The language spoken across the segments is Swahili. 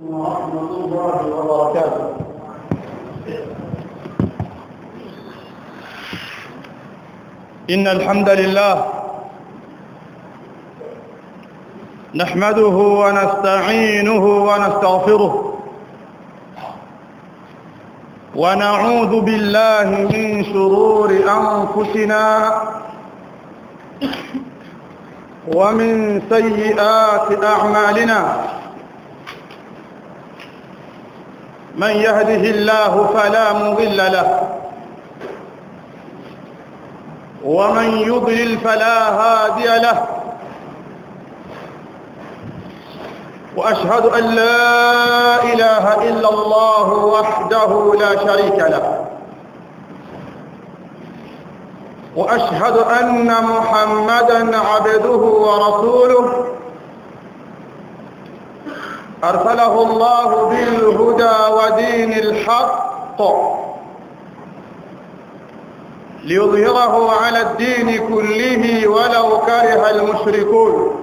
ورحمة الله وبركاته إن الحمد لله نحمده ونستعينه ونستغفره ونعوذ بالله من شرور أنفسنا ومن سيئات أعمالنا من يهده الله فلا مضل له ومن يضلل فلا هادي له واشهد ان لا اله الا الله وحده لا شريك له واشهد ان محمدا عبده ورسوله ارسله الله بالهدى ودين الحق ليظهره على الدين كله ولو كره المشركون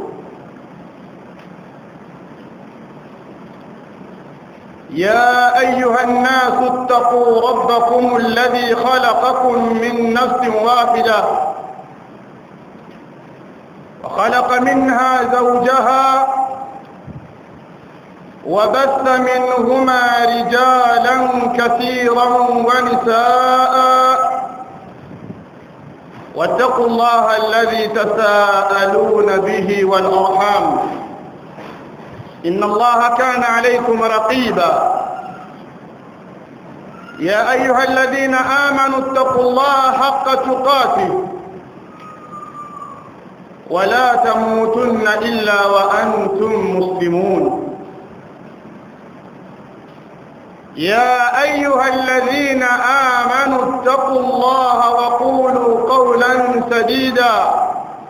يا ايها الناس اتقوا ربكم الذي خلقكم من نفس واحده وخلق منها زوجها وبث منهما رجالا كثيرا ونساء واتقوا الله الذي تساءلون به والارحام ان الله كان عليكم رقيبا يا ايها الذين امنوا اتقوا الله حق تقاته ولا تموتن الا وانتم مسلمون يا ايها الذين امنوا اتقوا الله وقولوا قولا سديدا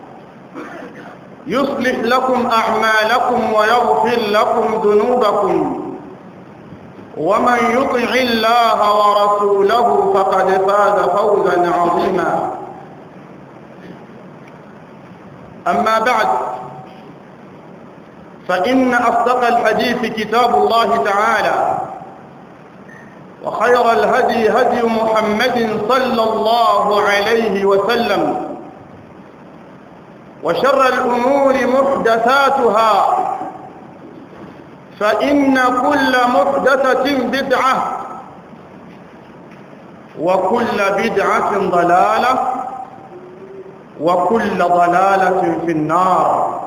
يصلح لكم اعمالكم ويغفر لكم ذنوبكم ومن يطع الله ورسوله فقد فاز فوزا عظيما اما بعد فان اصدق الحديث كتاب الله تعالى وخير الهدي هدي محمد صلى الله عليه وسلم وشر الأمور محدثاتها فإن كل محدثة بدعة وكل بدعة ضلالة وكل ضلالة في النار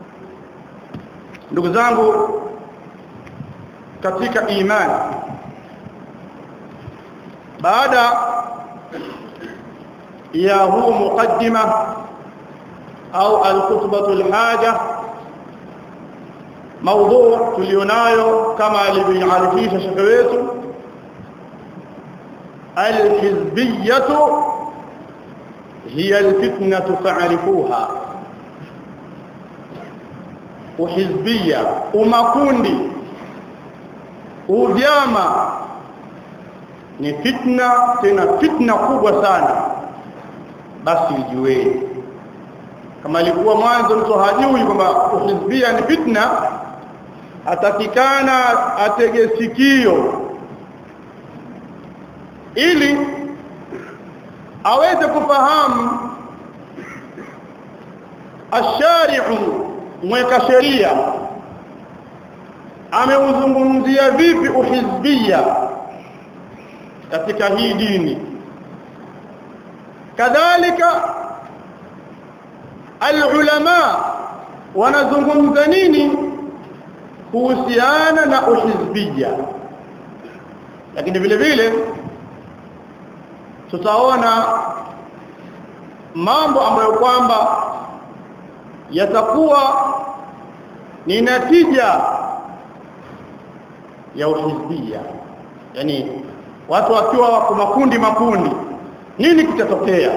ndugu zangu katika imani baada ya huu muqaddima au alkhutbatu alhaja mada tulionayo kama alivyoarifisha shekhe wetu alhizbiyatu hiya alfitnatu fa'rifuha uhizbia umakundi uvyama ni fitna tena fitna kubwa sana basi ijueni kama ilikuwa mwanzo mtu hajui kwamba uhizbia ni fitna atakikana atege sikio ili aweze kufahamu ashari'u mweka sheria ameuzungumzia vipi uhizbia katika hii dini kadhalika alulama wanazungumza nini kuhusiana na uhizbia lakini vile vile tutaona mambo ambayo kwamba yatakuwa ni natija ya uhizbia yani watu wakiwa wako makundi makundi nini kitatokea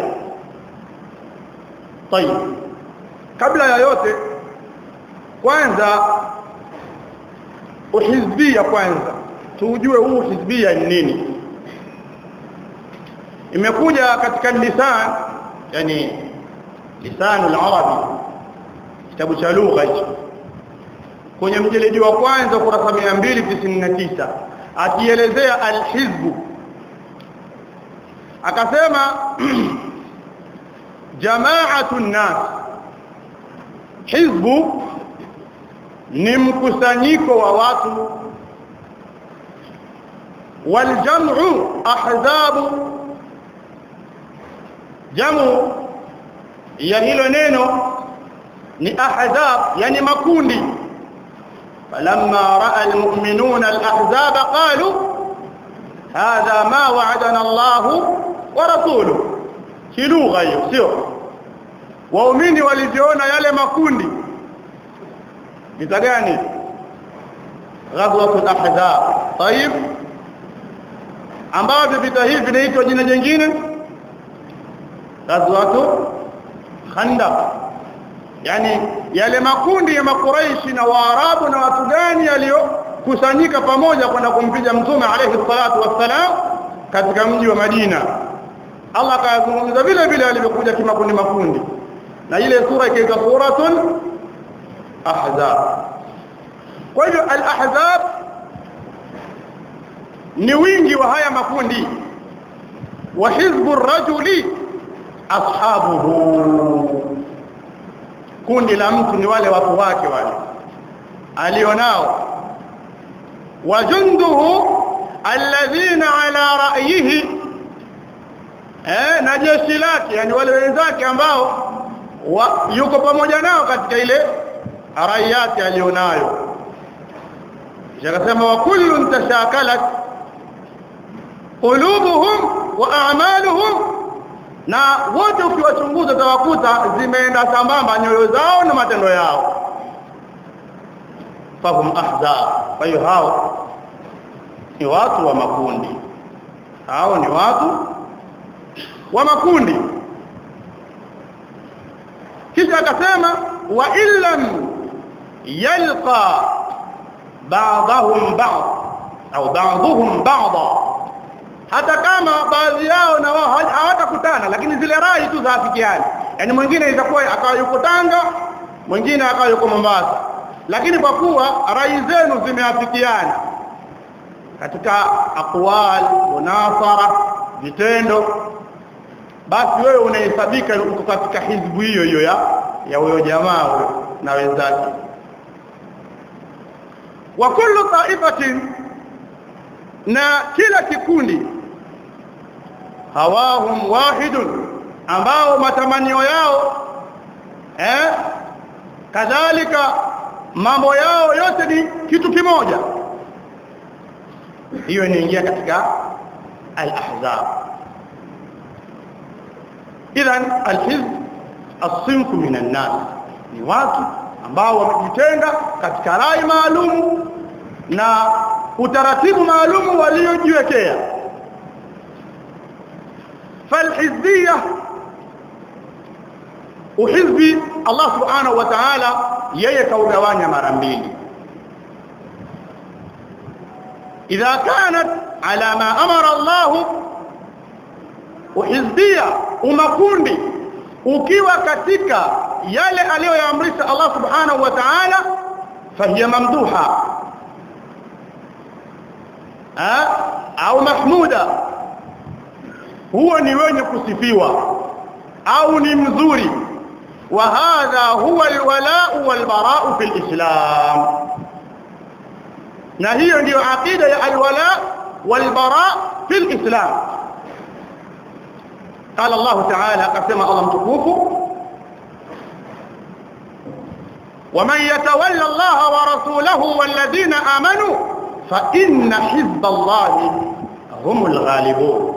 tayeb kabla ya yote kwanza uhizbia kwanza tujue huu uhizbia ni nini imekuja katika lisan yani lisan al-arabi kitabu cha lugha hicho kwenye mjeledi wa kwanza kurasa 299 akielezea alhizbu akasema jamaatu nnas hizbu ni mkusanyiko wa watu waljam'u ahzabu jamu ya hilo neno ni ahzab yani makundi falamma raa almu'minuna alahzab qalu hadha ma wa'adana Allah wa rasuluhu kilugha hiyo sio waumini waliviona yale makundi vita gani ghazwatul ahzab طيب ambavyo vita hivi vinaitwa jina jingine ghazwatu khandaq yani yale makundi ya makuraishi na waarabu na watu gani yaliyokusanyika pamoja kwenda kumpiga mtume alayhi salatu wassalam katika mji wa Madina Allah akazungumza vile vile alivyokuja kimakundi makundi na ile sura ikaitwa suratul ahzab kwa hivyo al-ahzab ni wingi wa haya makundi wa hizbu rajuli ashabuhu kundi la mtu ni wale watu wake wale alionao wajunduhu alladhina ala ra'yihi eh na jeshi lake yani wale wenzake ambao wa, yuko pamoja nao katika ile rayati alionayo akasema wa kullun tashakalat qulubuhum wa a'maluhum na wote ukiwachunguza utawakuta zimeenda sambamba nyoyo zao na matendo yao fahum ahzab kwa hiyo hao ni watu wa makundi hao ni watu wa makundi kisha akasema wa illam yalqa ba'dahum ba'd au ba'dhum ba'dha hata kama baadhi yao na wao hawatakutana lakini zile rai tu zaafikiana yani mwingine itakuwa akawa yuko Tanga mwingine akawa yuko Mombasa lakini kwa kuwa rai zenu zimeafikiana katika aqwal munasara vitendo basi wewe unahesabika uko katika hizbu hiyo hiyo ya ya huyo jamaa huyo na wenzake wa kullu ta'ifatin na kila kikundi hawahum wahidun ambao matamanio yao eh kadhalika mambo yao yote ni kitu kimoja hiyo inaingia katika al-ahzab idhan al-hizb as-sinfu min an-nas ni watu ambao wamejitenga katika rai maalum na utaratibu maalum waliojiwekea falhizbiyya uhizbi Allah subhanahu wa ta'ala yeye kaugawanya mara mbili idha kanat ala ma amara Allah uhizbiyya umakundi ukiwa katika yale aliyoyaamrisha Allah subhanahu wa ta'ala fahiya mamduha au mahmuda huo ni wenye kusifiwa au ni mzuri wa hadha huwa alwala'u walbara'u fil islam na hiyo ndiyo aqida ya alwala walbara' fil islam قال الله تعالى قسم الله متكوف ومن يتولى الله ورسوله والذين آمنوا فإن حزب الله هم الغالبون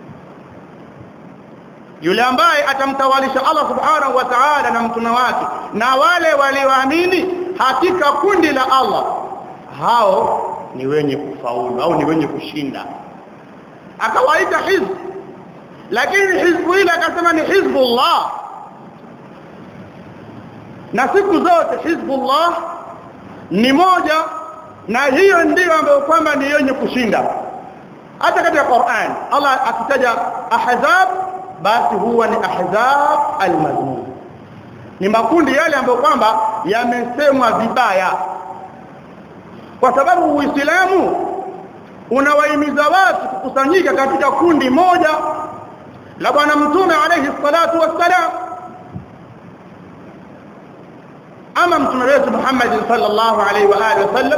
yule ambaye atamtawalisha Allah subhanahu wa ta'ala na mtume wake na wale walioamini hakika kundi la Allah hao ni wenye kufaulu au ni wenye kushinda akawaita hizb lakini hizbu ile akasema ni hizbullah na siku zote hizbullah ni moja na hiyo ndiyo ambayo kwamba ni yenye kushinda hata katika Qur'an Allah akitaja ahzab basi huwa ni ahzab almazmum ni makundi yale ambayo kwamba yamesemwa vibaya kwa sababu uislamu unawahimiza watu kukusanyika katika kundi moja la bwana mtume alayhi salatu wassalam ama mtume wetu Muhammad sallallahu alayhi wa alihi wasallam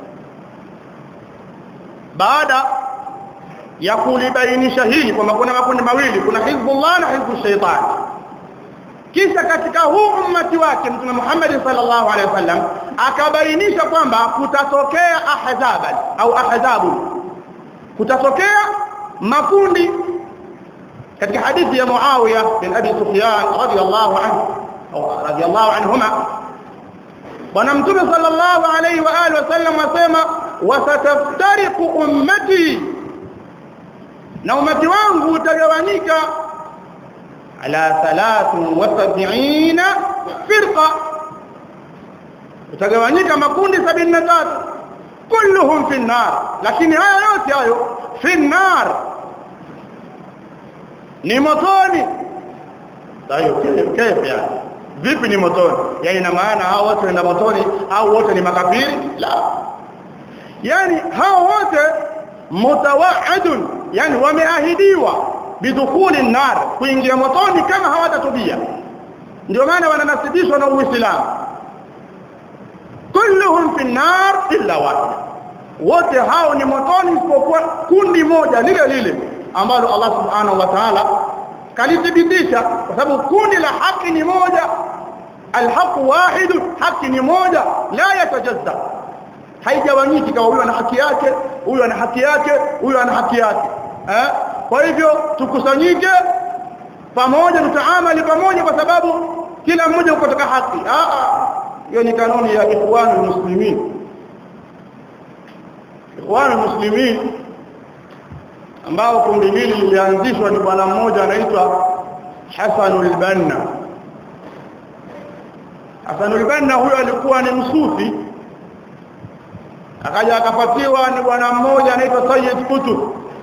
baada ya kulibainisha hili kwamba kuna makundi mawili kuna hizbullah na hizbu shaitan kisha katika huu ummati wake mtume Muhammad sallallahu alaihi wasallam akabainisha kwamba kutatokea ahzaban au ahzabu kutatokea makundi katika hadithi ya Muawiya bin Abi Sufyan radiyallahu anhu au radiyallahu anhuma bwana mtume sallallahu alaihi wa alihi wasallam asema wasataftariqu ummati na umati wangu utagawanyika ala 73 firqa utagawanyika makundi 73 kulluhum fi nar lakini haya yote hayo fi nar ni motoni tayo kaifa yani vipi ni motoni yani ina maana hao wote wenda motoni au wote ni makafiri la yani hao wote mutawaadun yani wameahidiwa bidukhuli nar kuingia motoni kama hawatatubia ndio maana wananasibishwa na uislamu kulluhum fi nar illa wahid wote hao ni motoni isipokuwa kundi moja lile lile ambalo Allah subhanahu wa ta'ala kalithibitisha kwa sababu kundi la haki ni moja alhaq wahid haki ni moja la yatajazza haigawanyiki kama huyu ana haki yake huyu ana haki yake huyu ana haki yake eh kwa hivyo tukusanyike pamoja tutaamali pamoja kwa sababu kila mmoja uko katika haki ah ah hiyo ni kanuni ya ikhwanul muslimin ikhwanul muslimin ambao kundi hili lilianzishwa ni bwana mmoja anaitwa Hasanul Banna Hasanul Banna huyo alikuwa ni msufi akaja akapatiwa ni bwana mmoja anaitwa Sayyid Qutb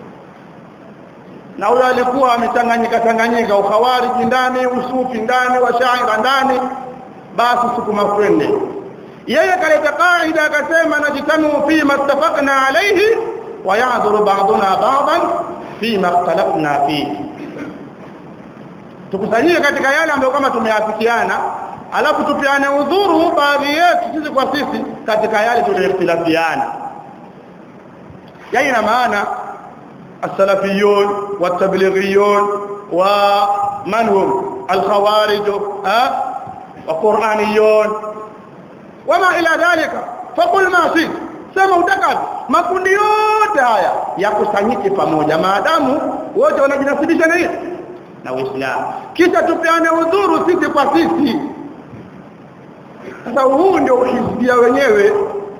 na huyo alikuwa amechanganyika changanyika ukhawariji ndani usufi ndani washaira ndani basi sukuma kwende yeye kaleta kaida akasema najitamu fi mattafaqna alayhi wa ya'dhuru ba'duna ba'dan fi ma ikhtalafna fihi tukusanyike katika yale ambayo kama tumeafikiana alafu tupiane udhuru baadhi yetu sisi kwa sisi katika yale tuliyoikhtilafiana yani ina maana السلفيون والتبليغيون ومن هم الخوارج ها وقرآنيون وما إلى ذلك فقل ما شئت sema utakavyo makundi yote haya yakusanyike pamoja maadamu wote wanajinasibisha na hiyo na Uislamu kisha tupeane udhuru sisi kwa sisi sasa huu ndio uhizbia wenyewe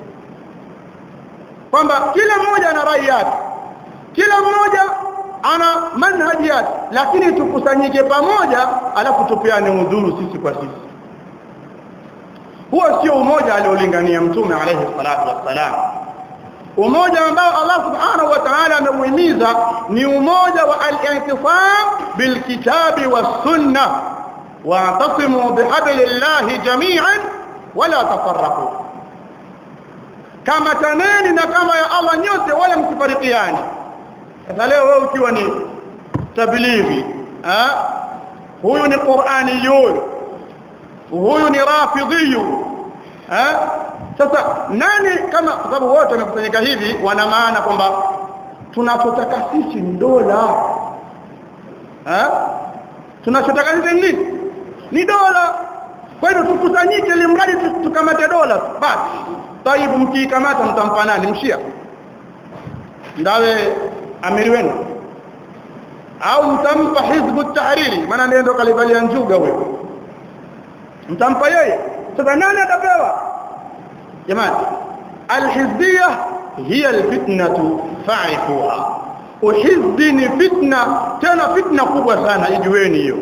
kwamba kila mmoja ana rai yake kila mmoja ana manhaji yake lakini tukusanyike pamoja alafu tupeane udhuru sisi kwa sisi huo sio umoja aliolingania mtume alayhi salatu wassalam umoja ambao Allah subhanahu wa ta'ala ameuhimiza ni umoja wa al-i'tisam bilkitabi was-sunnah wa'tasimu bihablillahi jami'an wala tafarraqu kama taneni na kama ya Allah nyote wala msifarikiane sasa leo wewe ukiwa ni tablighi ah huyu ni qur'aniyun huyu ni rafidhiyu eh sasa nani kama kwa sababu wote wamekusanyika hivi wana maana kwamba tunachotaka sisi ni dola eh tunachotaka sisi ni nini ni dola kwa hiyo tukusanyike ili mradi tukamate dola basi taibu mkikamata mtampa nani mshia ndawe amiri wenu au mtampa hizbu tahriri maana ndiye ndo kalivalia njuga huyo mtampa yeye sasa nani atapewa jamani alhizbiyya hiya alfitnatu fa'ifuha uhizbi ni fitna tena fitna kubwa sana ijueni hiyo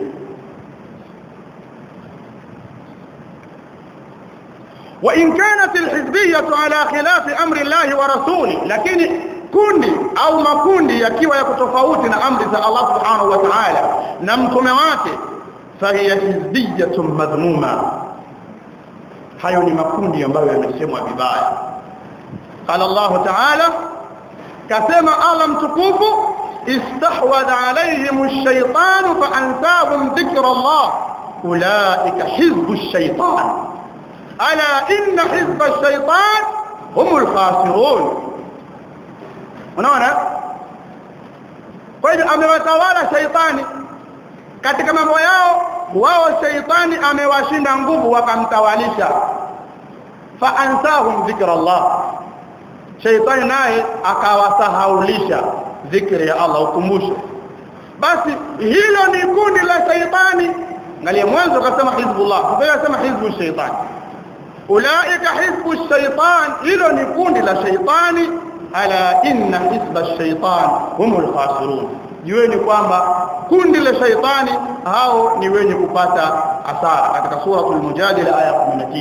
وإن كانت الحزبية على خلاف أمر الله ورسوله لكن kundi au makundi yakiwa yako tofauti na amri za Allah subhanahu wa ta'ala na mtume wake fahiya hizbiyatun madhmuma hayo ni makundi ambayo yamesemwa vibaya قال الله تعالى كما الله متكوف استحوذ عليهم الشيطان فأنساهم ذكر الله أولئك حزب الشيطان ألا إن حزب الشيطان هم الخاسرون unaona kwa hivyo amewatawala shaitani katika mambo yao wao shaitani amewashinda nguvu wakamtawalisha fa ansahum dhikra Allah shaitani naye akawasahaulisha dhikri ya Allah ukumbusho basi hilo ni kundi la shaitani ngalia mwanzo akasema hizbullah sasa akasema hizbu shaitani ulaika hizbu shaitan hilo ni kundi la shaitani ala inna hizba shaitan humul khasirun jueni kwamba kundi la shaitani hao ni wenye kupata hasara katika suratul mujadila aya 19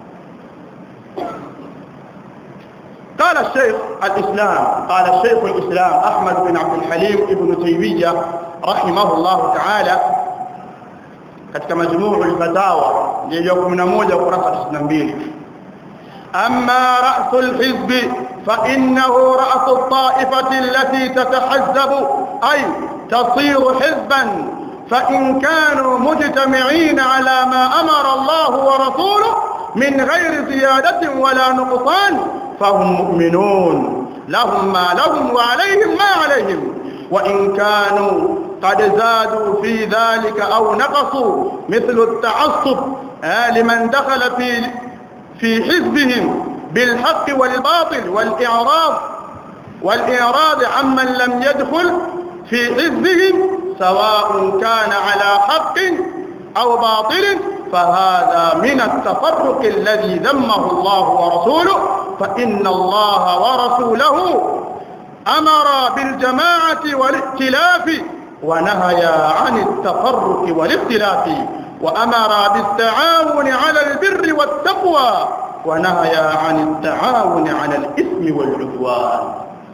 قال الشيخ الإسلام قال الشيخ الإسلام أحمد بن عبد الحليم ابن تيمية رحمه الله تعالى katika majmuu al-fatawa ya 11 ukurasa 92 amma ra's al-hizb fa innahu ra's at-ta'ifati allati tatahazzabu ay تصير حزبا فإن كانوا مجتمعين على ما أمر الله ورسوله من غير زيادة ولا نقصان فهم مؤمنون لهم ما لهم وعليهم ما عليهم وإن كانوا قد زادوا في ذلك أو نقصوا مثل التعصب لمن دخل في في حزبهم بالحق والباطل والإعراض والإعراض عمن لم يدخل في حزبهم سواء كان على حق أو باطل فهذا من التفرق الذي ذمه الله ورسوله فإن الله ورسوله أمر بالجماعة والائتلاف ونهى عن التفرق والاختلاف وأمر بالتعاون على البر والتقوى ونهى عن التعاون على الإثم والعدوان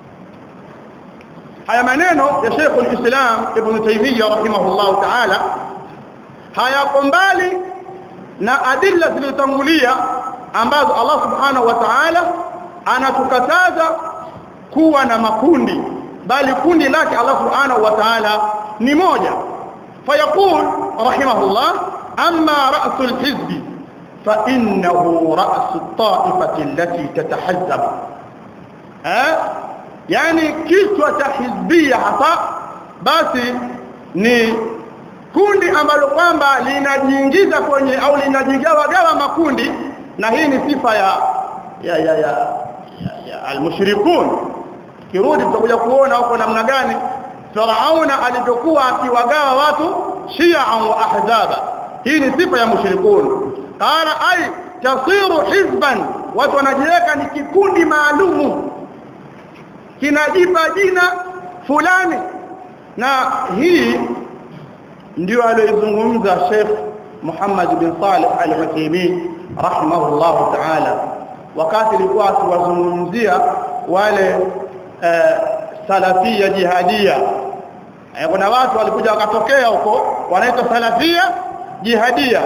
haya maneno ya Sheikh al-Islam Ibn Taymiyyah rahimahullah ta'ala hayako mbali na adilla zilizotangulia ambazo Allah subhanahu wa ta'ala anatukataza kuwa na makundi bali kundi lake Allah subhanahu wa ta'ala ni moja fayaqul rahimahullah amma ra'su al-hizb fa innahu ra'su at-ta'ifati allati tatahazzab eh yani kichwa cha hizbia hasa basi ni kundi ambalo kwamba linajiingiza kwenye au linajigawa gawa makundi na hii ni sifa ya ya ya, ya, ya, ya almushrikun kirudi tutakuja kuona huko namna gani Firauna alivyokuwa akiwagawa watu shia wa ahzaba hii ni sifa ya mushrikun qala ay tasiru hizban watu wanajiweka ni kikundi maalumu kinajipa jina fulani na hii ndio aliyozungumza Sheikh Muhammad bin Salih Al-Uthaymeen rahimahullah ta'ala wakati alikuwa akiwazungumzia wale uh, salafia jihadia eh, kuna watu walikuja wakatokea huko wanaitwa salafia jihadia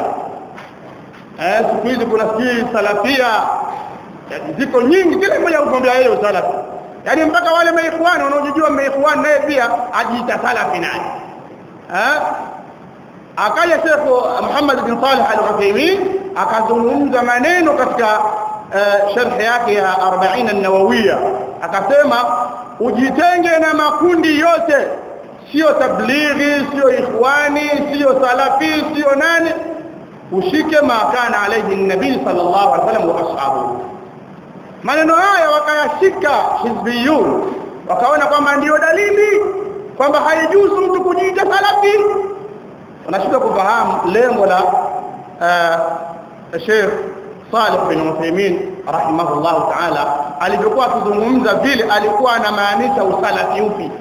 eh siku hizi kuna sijui salafia ziko nyingi kila mmoja ugombea yeye usalafi yani mpaka wale maikhwani wanaojijua maikhwani naye pia ajiita salafi naye eh akaja Sheikh Muhammad bin Salih Al-Uthaymeen akazungumza maneno katika uh, sharh yake ya 40 an-Nawawiyya akasema ujitenge na makundi yote sio tablighi sio ikhwani sio salafi sio nani ushike makana alayhi an-nabii sallallahu alaihi wasallam wa ashabuhu maneno haya wakayashika hizbiyun wakaona kwamba ndiyo dalili kwamba haijuzu mtu kujiita salafi unashindwa kufahamu lengo la uh, Sheikh Salih bin Uthaymeen rahimahullah ta'ala alivyokuwa akizungumza vile alikuwa anamaanisha usalafi upi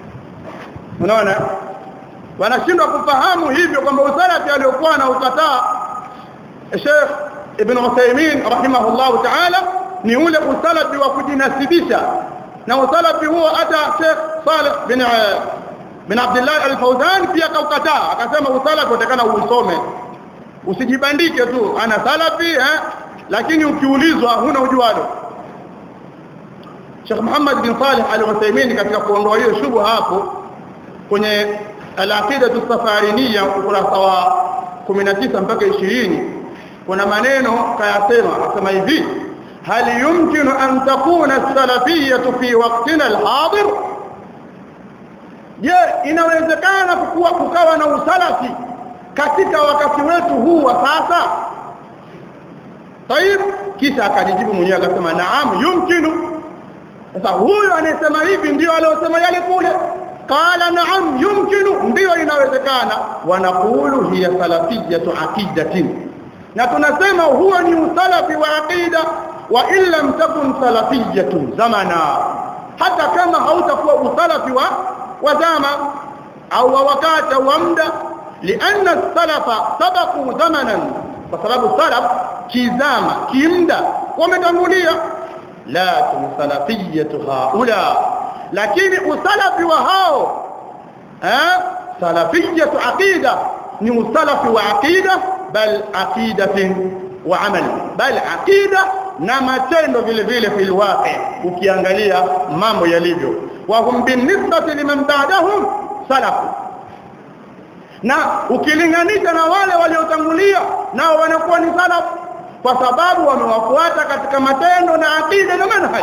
unaona wanashindwa kufahamu hivyo kwamba usalafi aliokuwa anaukataa Sheikh Ibn Uthaymeen rahimahullah ta'ala ni ule usalafi wa kujinasibisha na usalafi huo hata Sheikh Salih bin bin Abdullah al-Fawzan pia kaukataa akasema usalafi utakana uusome usijibandike tu ana salafi eh lakini ukiulizwa huna ujualo Sheikh Muhammad bin Salih al-Uthaymeen katika kuondoa hiyo shubu hapo kwenye al-aqida as-safariniyya ukurasa wa 19 mpaka 20 kuna maneno kayasema akasema hivi hal yumkinu an takuna as-salafiyyah fi waqtina al-hadir je inawezekana kuwa kukawa na usalafi katika wakati wetu huu wa sasa طيب kisha akajibu mwenyewe akasema naam yumkinu sasa huyo anayesema hivi ndio aliyosema yale kule qala naam yumkinu ndio inawezekana wanaqulu hiya salafiyatu aqidatin na tunasema huo ni usalafi wa aqida wa illa takun salafiyatu zamana hata kama hautakuwa usalafi wa wa zama au wa wakati au muda لأن السلف سبقوا زمنا فسبب السلف كزاما كمدا ومتنوليا لكن سلفية هؤلاء لكن السلف وهاو ها سلفية عقيدة ni usalafi wa aqida bal aqidatin wa amal bal aqida na matendo vile vile fil waqi ukiangalia mambo yalivyo wa hum binisbati liman ba'dahum salafu na ukilinganisha na wale waliotangulia nao wanakuwa ni salaf kwa sababu wamewafuata katika matendo na aqida na manhaj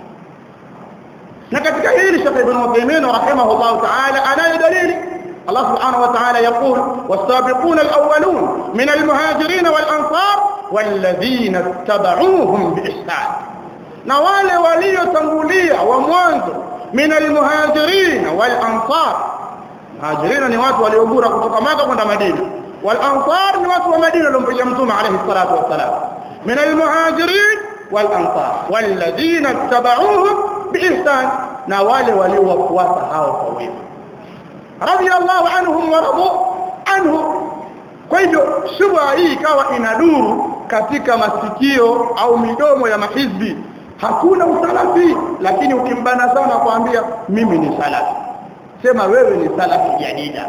na katika hili Sheikh Ibn Uthaymeen rahimahullah ta'ala anayo dalili الله سبحانه وتعالى يقول والسابقون الأولون من المهاجرين والأنصار والذين اتبعوهم بإحسان نوال ولي تنبولية وموانزو من المهاجرين والأنصار مهاجرين ni watu waliogura kutoka Maka kwenda Madina والأنصار ni watu wa Madina waliompia Mtume عليه الصلاة والسلام من المهاجرين والأنصار والذين اتبعوهم بإحسان na wale waliowafuata hao kwa wema radiyallahu anhum wa radu anhu kwa hivyo shubha hii ikawa inaduru katika masikio au midomo ya mahizbi hakuna usalafi lakini ukimbana sana kuambia mimi ni salafi sema wewe ni salafi jadida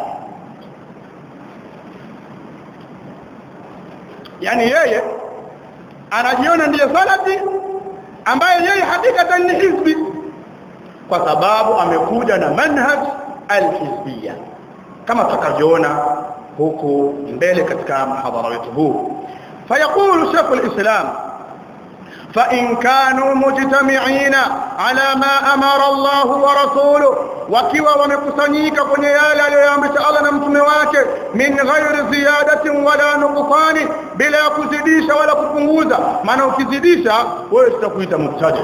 yani yeye anajiona ndiye salafi ambaye yeye hakikatan ni hizbi kwa sababu amekuja na manhaj alhizbiyya kama tutakavyoona huku mbele katika mhadhara wetu huu fayaqulu shaykh alislam فإن كانوا مجتمعين على ما أمر الله ورسوله wakiwa wamekusanyika kwenye yale aliyoamrisha Allah na mtume wake min ghairi ziyadatin wala nuqsani bila kuzidisha wala kupunguza maana ukizidisha wewe tutakuita mubtadi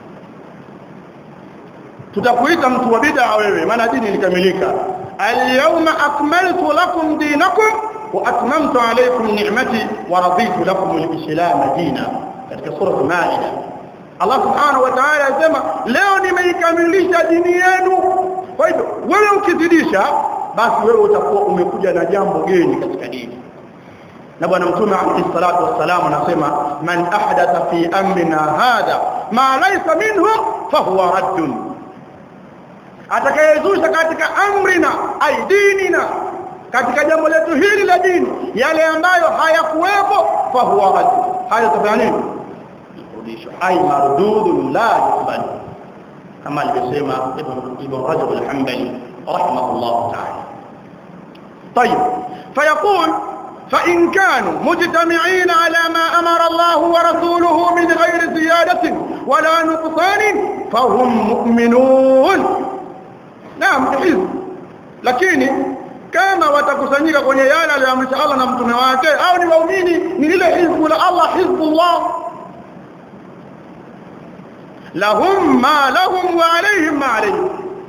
tutakuita mtu wa bid'a wewe maana dini ilikamilika al-yawma akmaltu lakum dinakum wa atmamtu alaykum ni'mati wa raditu lakum al-islam dinan katika sura Maida Allah subhanahu wa ta'ala anasema leo nimeikamilisha dini yenu kwa hivyo wewe ukizidisha basi wewe utakuwa umekuja na jambo geni katika dini na bwana mtume alayhi salatu wassalam anasema man ahdatha fi amrina hadha ma laysa minhu fahuwa raddun atakayezusha katika amrina ay dinina katika jambo letu hili la dini yale ambayo hayakuwepo fahuwa raddun haya tafanya nini kurudishwa ay mardudun la yukbal kama alivyosema ibn Rajab al-Hanbali rahimahullah ta'ala طيب فيقول فإن كانوا مجتمعين على ما أمر الله ورسوله من غير زيادة ولا نقصان فهم مؤمنون نعم حزب lakini kama watakusanyika kwenye yale aliyoamrisha Allah na mtume wake au ni waumini ni lile hizbu la Allah hizbullah lahum ma lahum wa alayhim ma alayhim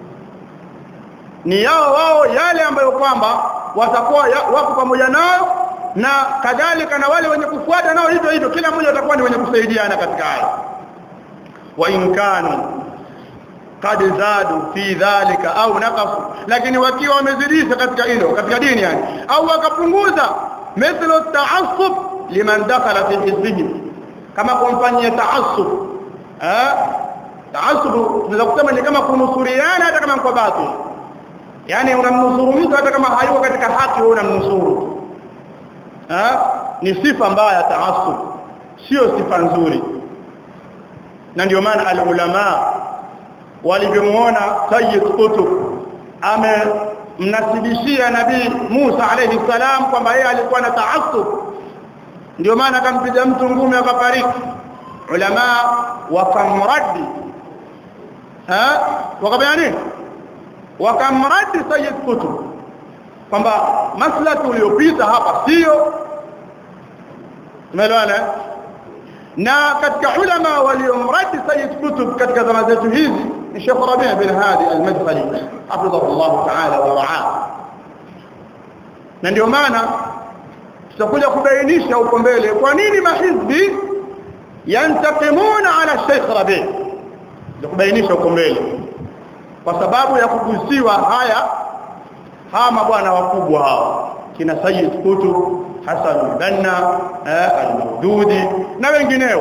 ni yao wao yale ambayo kwamba watakuwa wako pamoja nao na kadhalika na wale wenye kufuata nao hivyo hivyo kila mmoja atakuwa ni wenye kusaidiana katika hayo wa in kanu qad zadu fi dhalika au naqasu lakini wakiwa wamezidisha katika hilo katika dini yani au wakapunguza mithlu ta'assub liman dakhala fi hizbihim kama kumfanyia ta'assub eh ta'assub tunaweza kusema ni kama kunusuriana hata kama kwa batil yani unamnusuru mtu hata kama hayuko katika haki wewe unamnusuru eh ni sifa mbaya ta'assub sio sifa nzuri na ndio maana alulama walivyomuona Sayyid Qutb amemnasibishia nabii Musa alayhi salam kwamba yeye alikuwa na taassub ndio maana akampiga mtu ngumi akafariki ulama wakamradi ha wakafanya nini wakamradi Sayyid Qutb kwamba maslaki uliopita hapa sio umeelewana na katika ulama waliomradi Sayyid Qutb katika zama zetu hizi ni Sheikh Rabi' bin Hadi al-Madkhali hafidhahu Allah ta'ala wa ra'ah na ndio maana tutakuja kubainisha huko mbele kwa nini mahizbi yantakimuna ala Sheikh Rabi' kubainisha huko mbele kwa sababu ya kugusiwa haya hawa mabwana wakubwa hawa kina Sayyid Qutb Hassan al-Banna al-Mawdudi na wengineo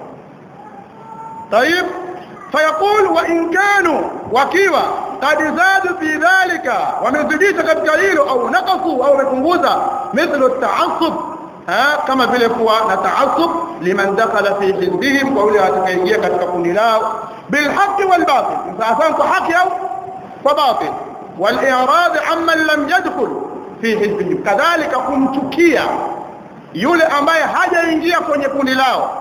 طيب فيقول وان كانوا wakiwa قد زادوا في ذلك wamezidisha katika hilo au naqasu au wamepunguza mithlu at-ta'assub kama vile kuwa na ta'assub liman dakhala fi hizbihim kwa yule atakayeingia katika kundi lao bil haqqi wal batil sasa kwa haki au kwa batil wal i'rad amman lam yadkhul fi hizbihim kadhalika kumchukia yule ambaye hajaingia kwenye kundi lao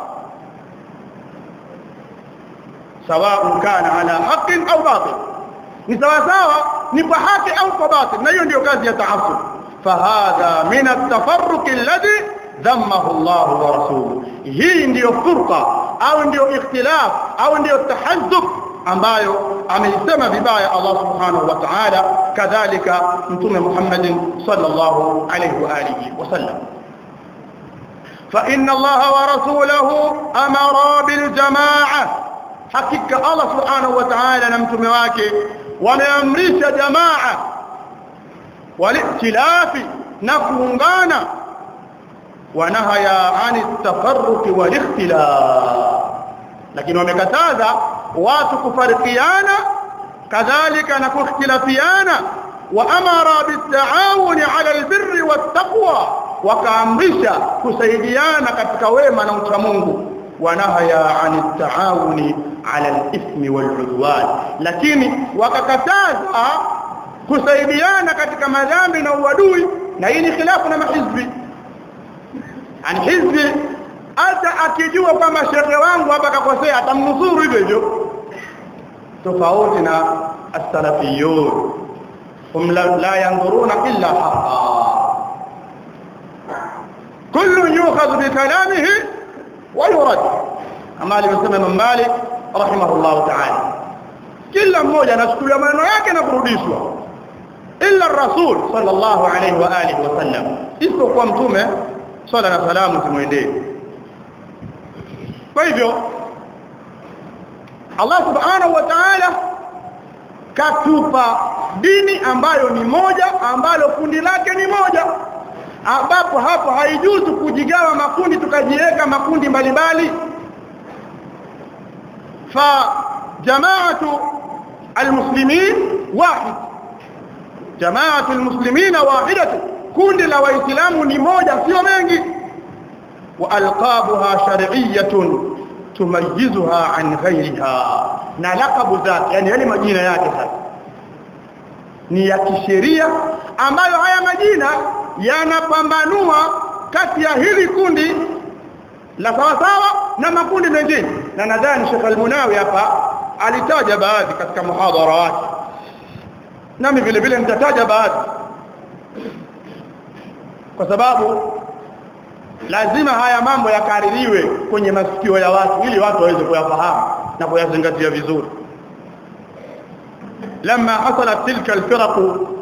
sawa kana ala haqqin au batil ni sawa sawa ni kwa haki au kwa batil na hiyo ndio kazi ya taassub fahadha min at-tafarruq alladhi dhammahu Allah wa rasuluhu hii ndiyo furqa au ndiyo ikhtilaf au ndiyo tahazzub ambayo ameisema vibaya Allah subhanahu wa ta'ala kadhalika mtume Muhammad sallallahu alayhi wa alihi wasallam فإن الله ورسوله أمر بالجماعة حقيقة الله سبحانه وتعالى نمتم wake wameamrisha jamaa walikhtilafi na kuungana wanahaya ani tafarruqi walikhtilaf lakini wamekataza watu kufarikiana kadhalika na kukhtilafiana wa amara bitaawuni ala albirri wattaqwa wakaamrisha kusaidiana katika wema na uchamungu wanahaya ani taawuni ala alithmi waludwan lakini wakakataza kusaidiana katika madhambi na uadui na hii ni khilafu na mahizbi ani hizbi hata akijua kwamba shekhe wangu hapa kakosea atamnusuru hivyo hivyo tofauti na as-salafiyun hum la yanzuruna illa haqa kullu yukhadhu bi kalamihi wa yurad kama alivyosema Imam Malik rahimahullah ta'ala kila mmoja anachukulia maneno yake na kurudishwa illa rasul sallallahu alayhi wa alihi wasallam isipokuwa mtume swala na salamu zimwendee kwa hivyo Allah subhanahu wa ta'ala katupa dini ambayo ni moja ambalo kundi lake ni moja ambapo hapo haijuzu kujigawa makundi tukajiweka makundi mbalimbali fa jamaatu almuslimin wahid jamaatu almuslimina wahidatu kundi la waislamu ni moja sio mengi wa alqabuha shar'iyyatun tumayizuha an ghayriha na lakabu zake yani yale majina yake sasa ni ya kisheria ambayo haya majina yanapambanua kati ya hili kundi la sawa sawa na makundi mengine na nadhani Sheikh Al-Munawi hapa alitaja baadhi katika muhadhara wake nami vile vile nitataja baadhi kwa sababu lazima haya mambo yakaririwe kwenye masikio ya watu ili watu waweze kuyafahamu na kuyazingatia vizuri lama hasalat tilka alfiraq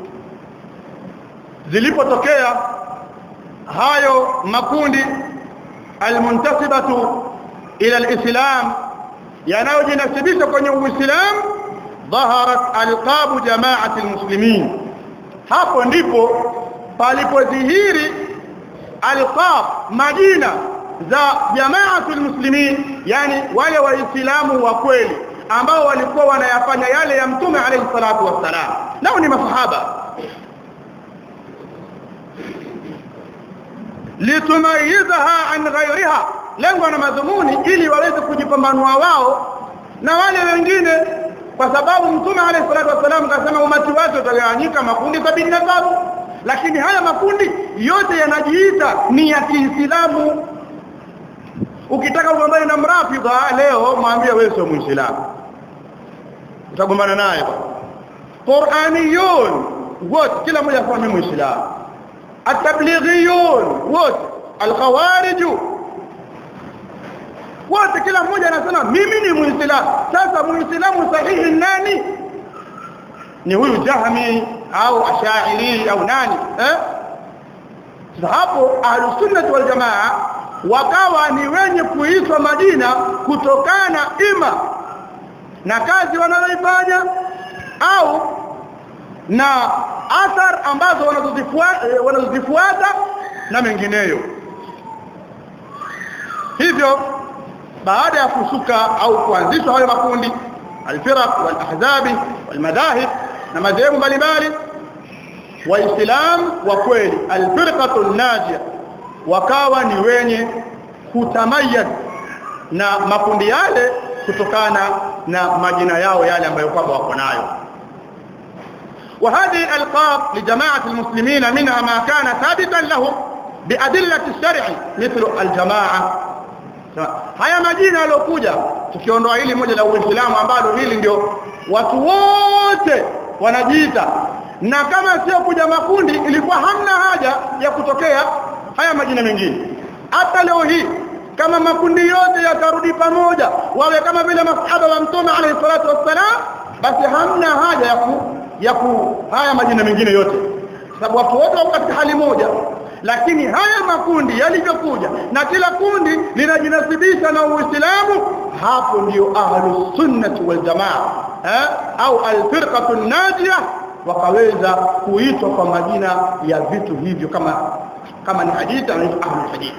zilipotokea hayo makundi almuntasibatu ila alislam yanayojinasibisha kwenye uislamu dhaharat alqabu jamaati almuslimin hapo ndipo palipodhihiri alqab majina za jamaatul muslimin yani wale waislamu wa kweli ambao walikuwa wanayafanya yale ya mtume alayhi salatu wassalam nao ni masahaba litumayizaha an ghayriha lengo na madhumuni ili waweze kujipambanua wao na wale wengine kwa sababu mtume alayhi salatu wasallam kasema umati wake utagawanyika makundi 73 lakini haya makundi yote yanajiita ni ya Kiislamu ukitaka kugombana na mrafidha leo mwambie wewe sio muislamu utagombana naye Qur'aniyun wote kila mmoja kwa mimi muislamu at-tablighiyun wote al-khawarij wote kila mmoja anasema mimi ni muislamu sasa muislamu sahihi nani ni huyu jahmi au ashairi au nani eh hapo ahlusunnah wal jamaa wakawa ni wenye kuitwa majina kutokana ima na kazi wanazoifanya au na athar ambazo wanazozifuata wanazozifuata na mengineyo hivyo baada ya kusuka au kuanzishwa hayo makundi alfiraq walahzabi walmadahib na madhehebu mbalimbali waislamu wa kweli alfirqatu najia wakawa ni wenye kutamayad na makundi yale kutokana na majina yao yale ambayo kwamba wako nayo وهذه الألقاب لجماعة المسلمين منها ما كان ثابتا لهم بأدلة الشرع مثل الجماعة haya majina yalokuja tukiondoa hili moja la Uislamu ambalo hili ndio watu wote wanajiita na kama sio kuja makundi ilikuwa hamna haja ya kutokea haya majina mengine hata leo hii kama makundi yote yatarudi pamoja wawe kama vile masahaba wa mtume alayhi salatu wassalam basi hamna haja ya ku, ya ku haya majina mengine yote sababu watu wote wako katika hali moja lakini haya makundi yalivyokuja na kila kundi linajinasibisha na Uislamu hapo ndio ahlus sunnah wal jamaa eh au alfirqatu najia wakaweza kuitwa kwa majina ya vitu hivyo kama kama ni hadithi anaitwa ahlul hadith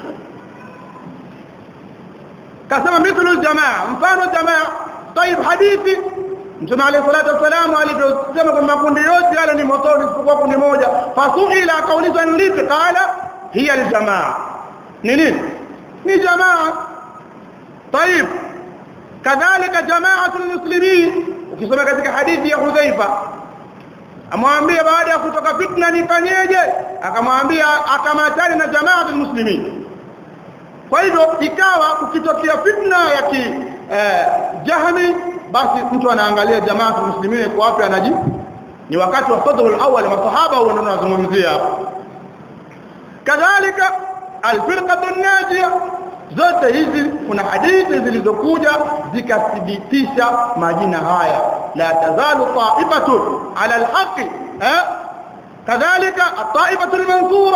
kasema mithlu jamaa mfano jamaa طيب hadithi Mtume عليه الصلاه والسلام aliposema kwamba makundi yote yale ni motoni isipokuwa kundi moja fasuila akaulizwa ni lipi qala hiya aljamaa ni nini ni jamaa طيب kadhalika jamaatu almuslimin ukisoma katika hadithi ya Hudhaifa amwambia baada ya kutoka fitna nifanyeje akamwambia akamatani na jamaatu almuslimin kwa hivyo ikawa ukitokea fitna ya ki eh, jahmi basi mtu anaangalia jamaatu muslimini kwa wapi anaji ni wakati wa sadrul awwal masahaba wao ndio wanazungumzia hapo kadhalika alfirqatu najia zote hizi kuna hadithi zilizokuja zikathibitisha majina haya la tazalu ta'ifatun ala alhaqi eh kadhalika at-ta'ifatu al-mansura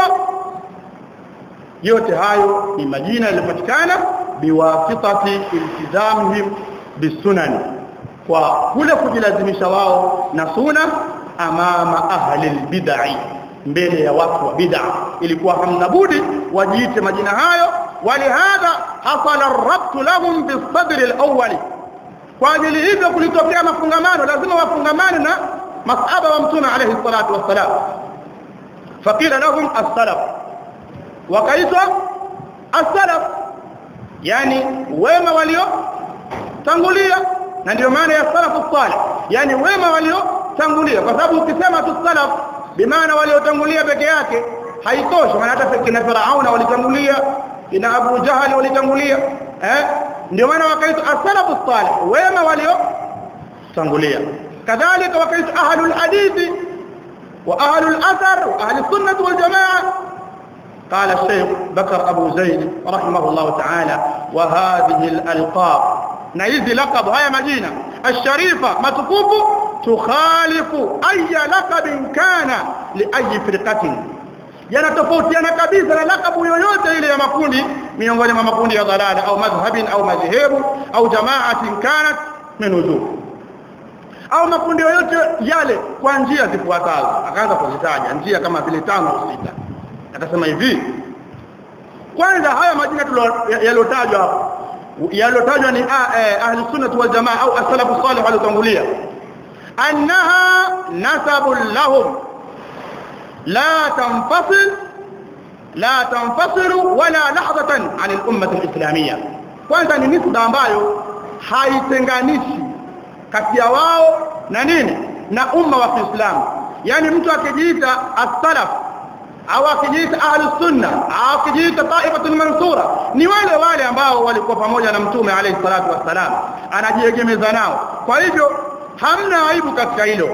yote hayo ni majina yaliyopatikana biwasitati iltizamihim bisunani kwa kule kujilazimisha wao na suna amama ahli albid'i mbele ya watu wa bid'a ilikuwa hamna budi wajiite majina hayo walihadha hasala ar-rabt lahum bisadr al-awwal kwa ajili hivyo kulitokea mafungamano lazima wafungamane na masahaba wa mtume alayhi salatu wassalam faqila lahum as-salaf wakaitwa as-salaf yani wema walio tangulia na ndio maana ya salafu salih yani wema waliotangulia kwa sababu ukisema tu salaf bimaana waliotangulia peke yake haitoshi maana hata kina Firauna walitangulia kina Abu Jahal walitangulia eh ndio maana wakaitwa as-salafu salih wema waliotangulia kadhalika wakaitwa ahlul hadithi wa ahlul athar wa ahli sunnah wal jamaa قال الشيخ بكر أبو زيد رحمه الله تعالى وهذه الألقاب نيزي لقب هيا مدينة الشريفة متكوف تخالف أي لقب كان لأي فرقة yanatofautiana kabisa na lakabu yoyote ile ya makundi miongoni mwa makundi ya dhalala au madhhabin au madhehebu au jamaatin kanat min wujuh au makundi yoyote yale kwa njia zifuatazo akaanza kuzitaja njia kama vile tano au sita akasema hivi kwanza haya majina yaliyotajwa hapo yaliyotajwa ni ahli sunnah wal jamaa au as-salafu salih waliotangulia annaha nasabun lahum la tanfasil la tanfasilu wala lahdatan an al-ummah al-islamiyya kwanza ni nisba ambayo haitenganishi kati ya wao na nini na umma wa Kiislamu yani mtu akijiita as-salaf au akijiita ahlus sunna au akijiita taifatul mansura ni wale wale ambao walikuwa pamoja na mtume alayhi salatu wassalam anajiegemeza nao kwa hivyo hamna aibu katika hilo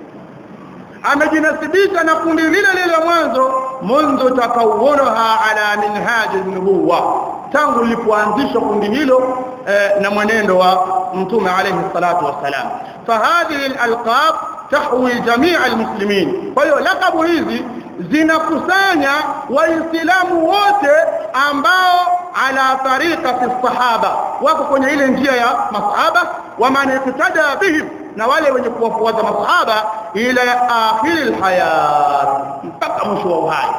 amejinasibisha na kundi lile lile mwanzo mundu takawunaha ala minhaji nubuwa tangu lilipoanzishwa kundi hilo eh, na mwenendo wa mtume alayhi salatu wassalam fahadhihi alalqab tahwi jamia almuslimin kwa hiyo lakabu hizi zinakusanya waislamu wote ambao ala tariqati sahaba wako kwenye ile njia ya masahaba wa man iktada bihim na wale wenye kuwafuata masahaba ila akhir alhayat mpaka mwisho wa uhai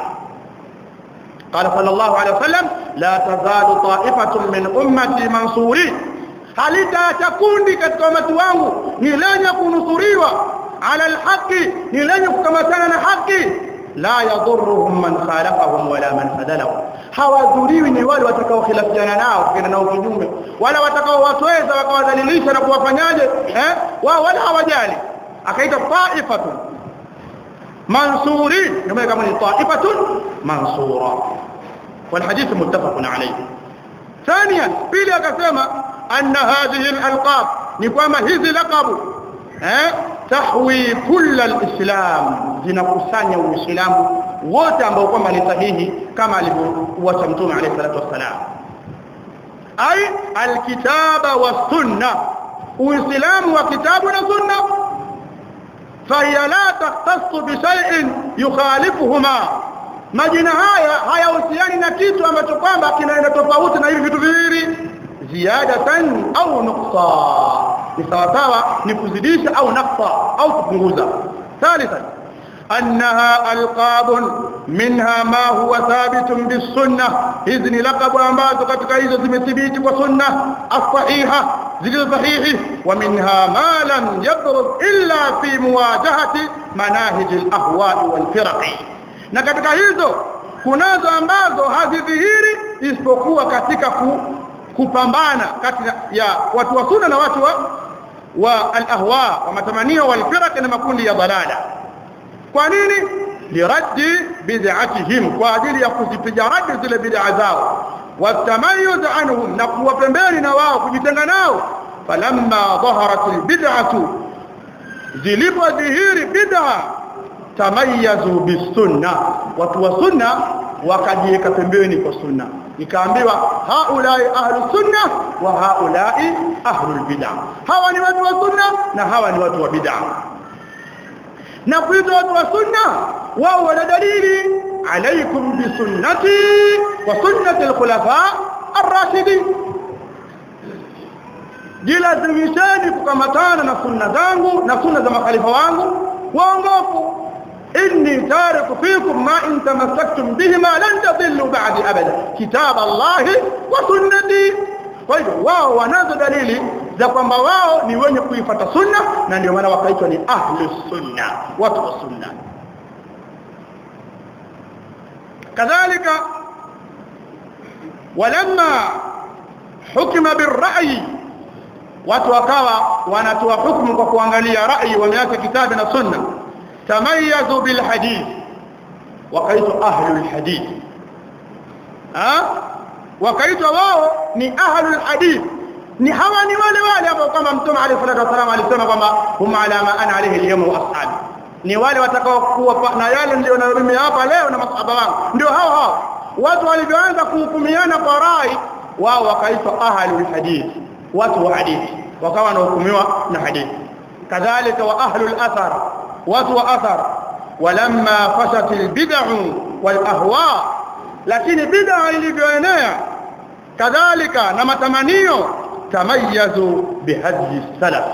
قال صلى الله عليه وسلم لا تزال طائفة من أمتي منصورين halita kundi katika umati wangu ni lenye kunusuriwa ala alhaqi ni lenye kukamatana na haki la yadhurruhum man khalafahum wala man hadalahum hawadhuriwi ni wale watakao khilafiana nao kina nao kinyume wala watakao watweza wakawadhalilisha na kuwafanyaje eh wao wala hawajali akaita ta'ifatun mansurin kama kama ni ta'ifatun mansura والحديث متفق عليه ثانيا pili akasema anna hadhihi alalqab ni kwamba hizi laqabu eh tahwi kull alislam zinakusanya uislamu wote ambao kwamba ni sahihi kama alivyowacha mtume alayhi salatu wassalam ay alkitaba wasunna uislamu wa kitabu na sunna فهي لا تختص بشيء يخالفهما majina haya hayahusiani na kitu ambacho kwamba kinaenda tofauti na hivi vitu viwili ziyadatan au nuqsa ni sawa sawa ni kuzidisha au naqsa au kupunguza thalithan annaha alqab minha ma huwa thabit bisunnah hizi ni laqab ambazo katika hizo zimethibiti kwa sunna as-sahiha zilizo sahihi wa minha ma lam yabruz illa fi muwajahati manahij al-ahwa' wal-firaq na katika hizo kunazo ambazo hazidhihiri isipokuwa katika ku, kupambana kati ya watu wa sunna na watu wa, wa al-ahwa wa matamanio wal firaq na makundi ya dalala kwa nini liraddi bid'atihim kwa ajili ya kuzipiga radi zile bid'a zao watamayuz anhum na kuwa pembeni na wao kujitenga nao falamma dhaharat albid'atu zilipodhihiri bid'a tamayazu bisunna watu wa sunna wakajiweka pembeni kwa sunna ikaambiwa haulai ahlu sunna wa haulai ahlu bid'a hawa ni watu wa sunna na hawa ni watu wa bid'a na kuitwa watu wa sunna wao wana dalili alaikum bisunnati wa sunnati alkhulafa ar-rashidin jilazimisheni kukamatana na sunna zangu na sunna za makhalifa wangu waongofu inni tariku fikum ma in tamassaktum bihima lan tadillu ba'di abada kitab Allah wa sunnati kwa hivyo wao wanazo dalili za kwamba wao ni wenye kuifuata sunna na ndio maana wakaitwa ni ahlu sunna watu wa sunna kadhalika walamma hukima birra'i watu wakawa wanatoa hukumu kwa kuangalia rai wameacha kitabu na sunna tamayazu bil hadith wakaitwa ahlul hadith ha wakaitwa wao ni ahlul hadith ni hawa ni wale wale ambao kama mtume alayhi salatu wasallam alisema kwamba hum ala ma ana alayhi al-yawm wa ashabi ni wale watakao kuwa na yale ndio na mimi hapa leo na masahaba wangu ndio hao hao watu walivyoanza kuhukumiana kwa rai wao wakaitwa ahlul hadith watu wa hadithi wakawa wanahukumiwa na hadithi kadhalika wa ahlul athar watu wa athar walamma fashat albid'u wal ahwa lakini bid'a ilivyoenea kadhalika na matamanio tamayazu bihadhi salaf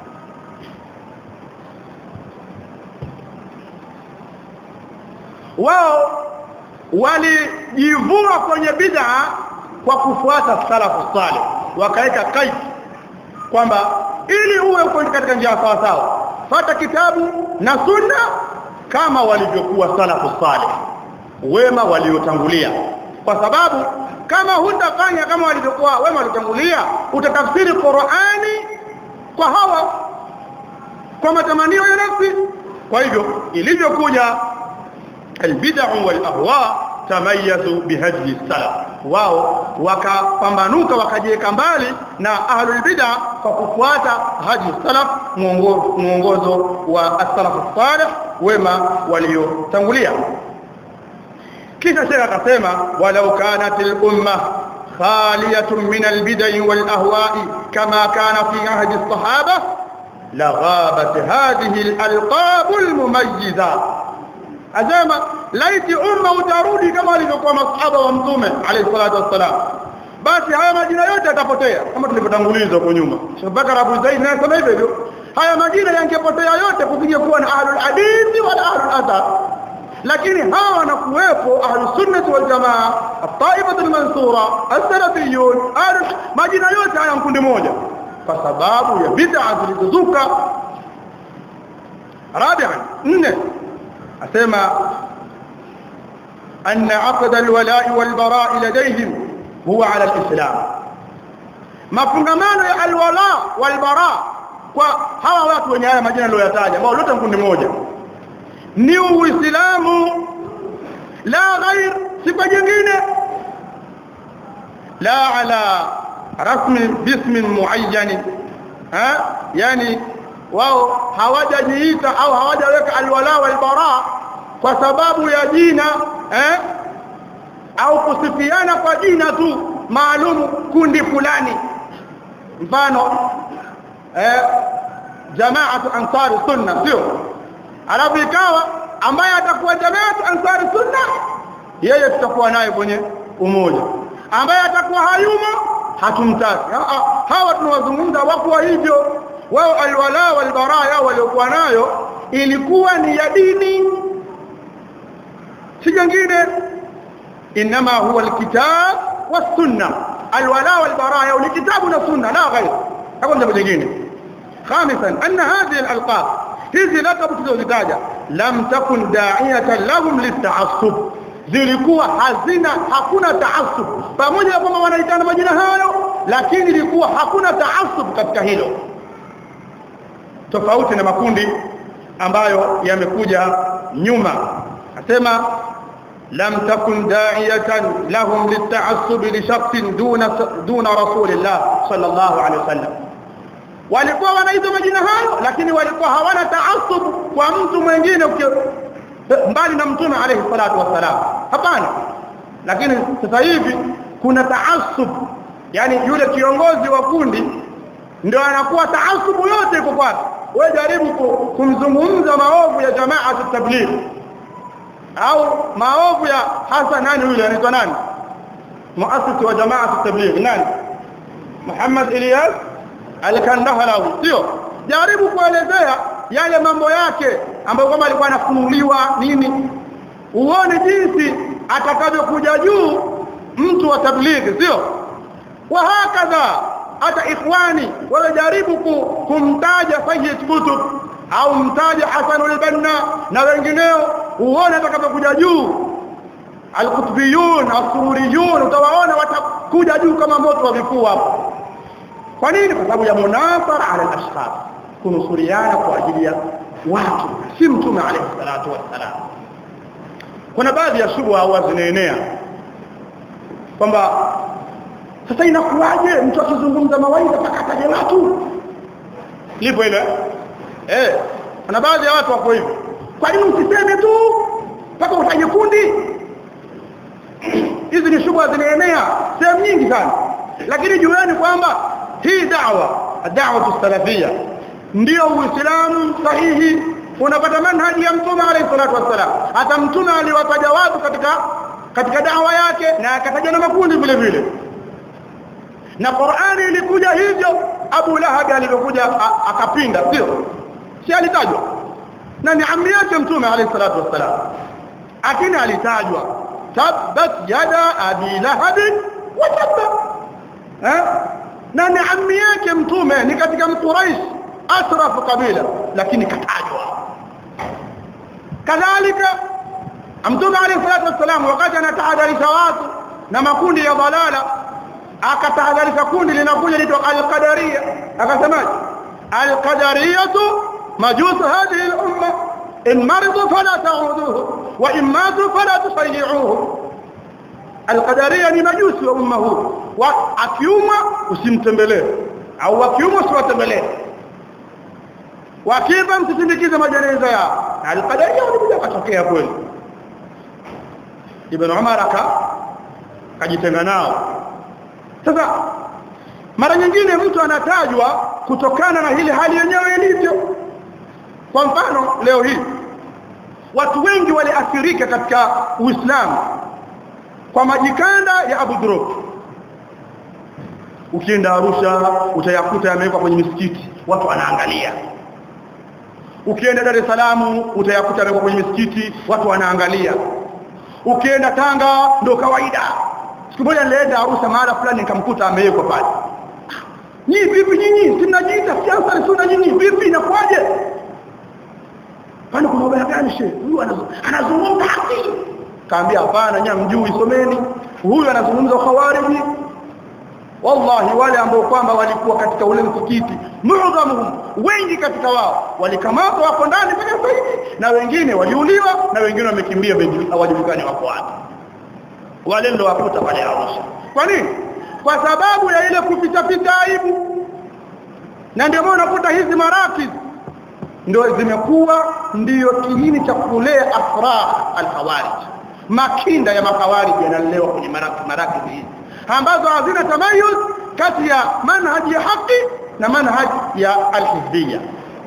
wao walijivua kwenye bid'a kwa kufuata salafu salih wakaweka kaidi kwamba ili uwe uko katika njia sawa sawa fata kitabu na sunna kama walivyokuwa salafu salih wema waliotangulia kwa sababu kama hutafanya kama walivyokuwa wema waliotangulia utatafsiri Qur'ani kwa hawa kwa matamanio ya nafsi kwa hivyo ilivyokuja albid'u wal ahwa tamayazu bihadi salaf wao wakapambanuka wakajiweka mbali na ahlul bid'a kwa kufuata hadi salaf mwongozo wa as-salaf salih wema waliotangulia kisha shekha akasema walau kanat al-umma khaliyatun min al-bid'i wal ahwa'i kama kana fi ahdi as-sahaba laghabat hadhihi al-alqab al-mumayyiza asema laiti umma utarudi kama alivyokuwa masahaba wa mtume alayhi salatu wassalam basi haya majina yote yatapotea kama tulivyotanguliza huko nyuma Sheikh Bakar Abu Zaid naye sema hivyo hivyo haya majina yangepotea yote kupiga kuwa na ahlul hadithi wala ahlul athar lakini hawa wanakuwepo ahlus sunnah wal jamaa at-taifah al-mansura as-salafiyun majina yote haya mkundi moja kwa sababu ya bid'a zilizozuka rabi'an nne asema أن عقد الولاء والبراء لديهم هو على الإسلام mafungamano ya alwala walbara kwa hawa watu wenye haya majina niliyoyataja ambao lote kundi moja ni uislamu la ghair si kwa jingine la ala rasmi bismin muayyan ha yani wao hawajajiita au hawajaweka alwala walbara kwa sababu ya jina eh au kusifiana kwa jina tu maalum kundi fulani mfano eh jamaatu ansari sunna sio alafu ikawa ambaye atakuwa jamaatu ansari sunna yeye tutakuwa naye kwenye umoja ambaye atakuwa hayumo hatumtaki hawa tunawazungumza wakuwa hivyo wao alwala walbara yao waliokuwa nayo ilikuwa ni ya dini si jingine inma huwa alkitab والسنه الولاء والبراء والكتاب والسنه لا غير hakuna jambo jingine خامسا ان هذه الالقاب hizi lakabu tulizozitaja lam takun da'iyatan lahum lit'assub zilikuwa hazina hakuna taassub pamoja na kwamba wanaitana majina hayo lakini ilikuwa hakuna taassub katika hilo tofauti na makundi ambayo yamekuja nyuma asema لم تكن داعية لهم للتعصب لشخص دون دون رسول الله صلى الله عليه وسلم walikuwa wanaitwa majina hayo lakini walikuwa hawana taasub kwa mtu mwingine mbali na mtume alayhi salatu wassalam hapana lakini sasa hivi kuna taasub yani yule kiongozi wa kundi ndio anakuwa taasubu yote iko kwake wewe jaribu kumzungumza maovu ya jamaa tabligh au maovu ya hasa nani yule anaitwa nani muasisi wa jamaa tabligh nani Muhammad Ilyas al-Kandahalawi sio jaribu kuelezea yale mambo yake ambayo kama alikuwa anafunuliwa nini uone jinsi atakavyokuja juu mtu wa tabligh sio wa hakadha hata ikhwani wajaribu kumtaja Sayyid Qutb au mtaja Hasan al-Banna na wengineo uone atakapokuja juu al-qutbiyun as-sururiyun utawaona watakuja juu kama moto wa vifua hapo kwa nini kwa sababu ya munafara ala al-ashkhas kunusuriana kwa ajili ya watu si mtume alayhi salatu wassalam kuna baadhi ya shubha au zinaenea kwamba sasa inakuwaje mtu akizungumza mawaidha mpaka ataje watu lipo ile eh kuna baadhi ya watu wako hivyo kwa nini usiseme tu mpaka utaje kundi hizi ni shubha zinaenea sehemu nyingi sana lakini jueni kwamba hii da'wa da'wa salafia ndio uislamu sahihi unapata manhaji ya mtume alayhi salatu wassalam hata mtume aliwataja watu katika katika da'wa yake na akataja na makundi vile vile na Qur'ani ilikuja hivyo Abu Lahab alivyokuja akapinda sio si alitajwa na ni amri yake mtume alayhi salatu wassalam lakini alitajwa tabbat yada abi lahab wa tabba eh na ni amri yake mtume ni katika mquraish asrafu kabila lakini katajwa kadhalika mtume alayhi salatu wassalam wakati anatahadharisha watu na makundi ya dalala akatahadharisha kundi linakuja lito al-qadariyya akasemaje al-qadariyatu majus hadhihi al-umma in maridu fala ta'uduhu wa in matu fala tusayyi'uhu al-qadariyya ni majusi wa umma huu wa akiumwa usimtembelee au akiumwa usiwatembelee wakifa msisindikize majeneza yao al-qadariyya walikuja katokea kweli ibn umar aka kajitenga nao sasa mara nyingine mtu anatajwa kutokana na ile hali yenyewe ilivyo kwa mfano leo hii watu wengi waliathirika katika Uislamu kwa majikanda ya Abu Dhurub ukienda Arusha utayakuta yamewekwa kwenye misikiti watu wanaangalia ukienda Dar es Salaam utayakuta yamewekwa kwenye misikiti watu wanaangalia ukienda Tanga ndo kawaida siku moja nilienda Arusha mahala fulani nikamkuta amewekwa pale nyinyi vipi nyinyi simnajiita siasa ni sunna nyinyi vipi inakuwaje kwani kuna ubaya gani shehe huyu anazungumza haki kaambia hapana nyinyi mjui someni huyu anazungumza khawariji wallahi wale ambao kwamba walikuwa katika ule msikiti muadhamuhum wengi katika wao walikamatwa wako ndani mpaka sasa hivi na wengine waliuliwa na wengine wamekimbia hawajulikani wako wapi wale ndio wakuta pale Arusha kwa nini kwa sababu ya ile kuficha ficha aibu na ndio maana unakuta hizi marakiz ndio zimekuwa ndiyo kiini cha kulea afrah alkhawarij makinda ya makhawarij yanalewa kwenye marakiz hizi ambazo hazina tamayuz kati ya manhaji ya haki na manhaji ya alhizbiyya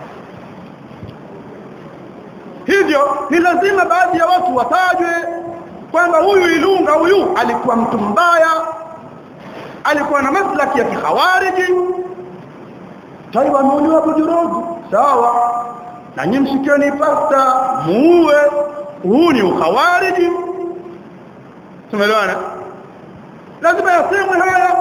hivyo ni lazima baadhi ya watu watajwe kwamba huyu Ilunga huyu alikuwa mtu mbaya alikuwa na maslaki ya kikhawariji taiwa ameuliwa bujurogu sawa na nyinyi mshikeni pasta muue huu ni ukhawariji tumeelewana lazima yasemwe haya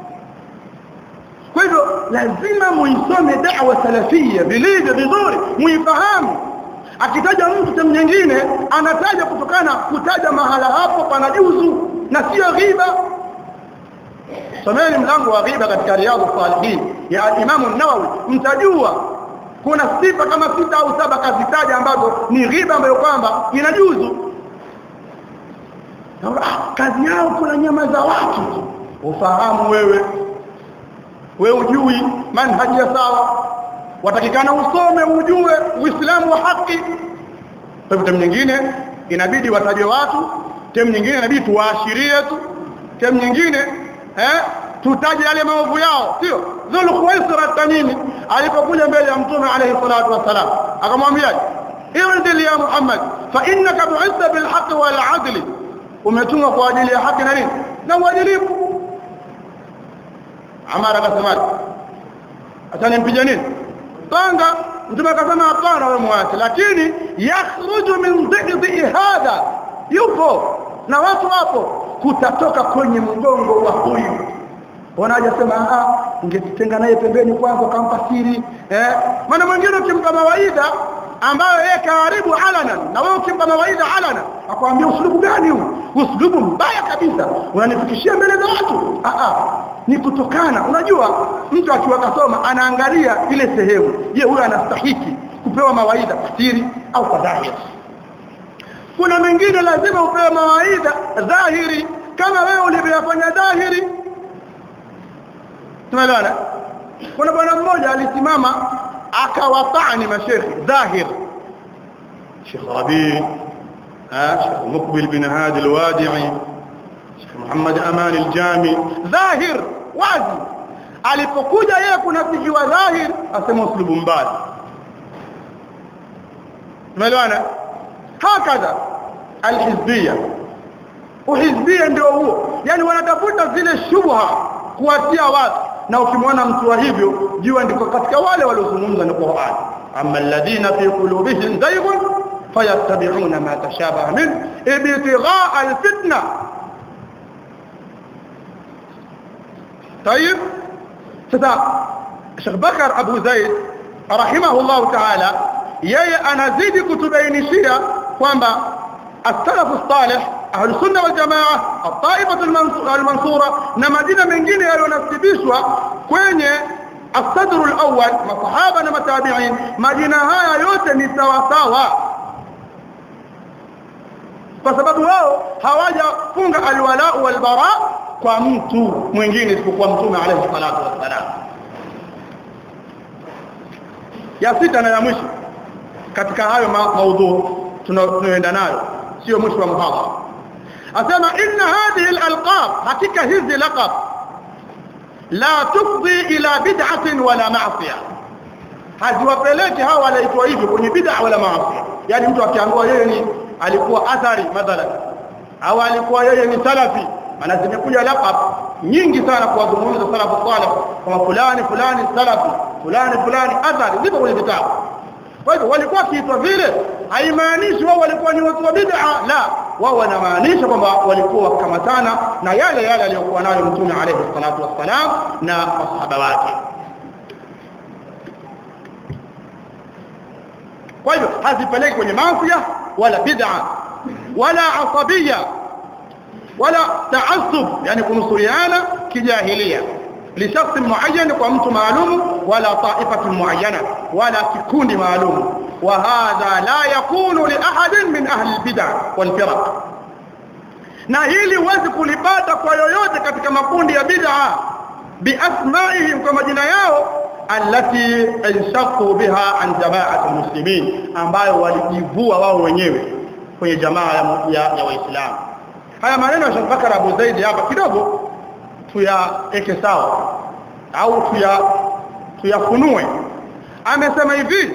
kwa hivyo lazima muisome da'wa salafia vilivyo vizuri muifahamu akitaja mtu sehemu nyingine anataja kutokana kutaja mahala hapo pana juzu na sio ghiba someni mlango wa ghiba katika riyadhus salihin ya Imam an-Nawawi mtajua kuna sifa kama sita au saba kazitaja ambazo ni ghiba ambayo kwamba inajuzu ah, kazi yao kuna nyama za watu ufahamu wewe wewe ujui manhaji ya sawa watakikana usome ujue uislamu wa haki kwa hivyo nyingine inabidi wataje watu temu nyingine inabidi tuwaashirie tu temu nyingine eh tutaje yale maovu yao sio dhul khuwaisra tamimi alipokuja mbele ya mtume alayhi salatu wasalam akamwambia irdi ya muhammad fa innaka bu'itha bil haqq wal adl umetumwa kwa ajili ya haki na nini na uadilifu amara akasema atanimpija nini panga mtume akasema hapana wewe muache lakini yakhruju min dhikri hadha yupo na watu wapo kutatoka kwenye mgongo wa huyu wanaje sema ah ungejitenga naye pembeni kwanza kampa siri eh maana mwingine ukimpa mawaidha ambayo yeye karibu alanan na wewe ukimpa mawaidha alanan akwambia uslubu gani huu uslubu mbaya kabisa unanifikishia mbele za watu ah ah ni kutokana unajua mtu akiwa kasoma anaangalia ile sehemu je huyu anastahiki kupewa mawaidha siri au kwa dhahiri kuna mengine lazima upewe mawaidha dhahiri kama wewe ulivyofanya dhahiri tumeelewana kuna bwana mmoja alisimama akawatani mashekhi dhahir Sheikh Rabi Sheikh Mukbil bin Hadi al-Wadi'i Sheikh Muhammad Aman al-Jami dhahir wazi alipokuja yeye kunafikiwa dhahir asema uslubu mbaya tumeelewana hakadha alhizbiyya uhizbiyya ndio huo yani wanatafuta zile shubha kuwatia watu na ukimwona mtu wa hivyo jua ndiko katika wale waliozungumza na Qur'an amma alladhina fi qulubihim zayghun fayattabi'una ma tashabaha min ibtigha'a alfitna طيب sasa Sheikh Bakar Abu Zaid rahimahullah ta'ala yeye anazidi kutubainishia kwamba as-salafu salih ahlu sunna wal jamaa at-taifatu al-mansura na majina mengine yaliyonasibishwa kwenye الصدر الأول masahaba na matabi'in majina haya yote ni sawa sawa kwa sababu wao hawajafunga alwala walbara kwa mtu mwingine isipokuwa mtume alayhi salatu wassalam ya sita na ya mwisho katika hayo ma maudhu tunayoenda nayo sio mwisho wa muhadhara asema inna hadhihi alalqab hakika hizi laqab la tufdi ila bid'atin wala ma'siyah haziwapeleki hawa wanaitwa hivyo kwenye bid'a wala maasi yani mtu akiambiwa yeye ni alikuwa athari mathalan au alikuwa yeye ni salafi maana zimekuja laqab nyingi sana kuwazungumza salafu salih kama fulani fulani salafi fulani fulani athari zipo kwenye vitabu kwa hivyo walikuwa kiitwa vile haimaanishi wao walikuwa ni watu wa bid'a la wao wanamaanisha kwamba walikuwa wakamatana na yale yale aliyokuwa nayo mtume alayhi salatu wassalam na masahaba wake kwa hivyo hazipeleki kwenye maasi wala bid'a wala asabia wala taassub yani kunusuriana kijahilia لشخص معين ومت معلوم ولا طائفة معينة ولا كikundi معلوم وهذا لا يكون لأحد من أهل البدع والفرق na hili huwezi kulipata kwa yoyote katika makundi ya bid'a biasmaihim kwa majina yao allati inshaqu biha an jama'ati muslimin ambayo walijivua wao wenyewe kwenye jamaa ya, ya, ya waislamu haya maneno ya Sheikh Bakar Abu Zaid hapa kidogo tuyaeke sawa au tuya tuyafunue amesema hivi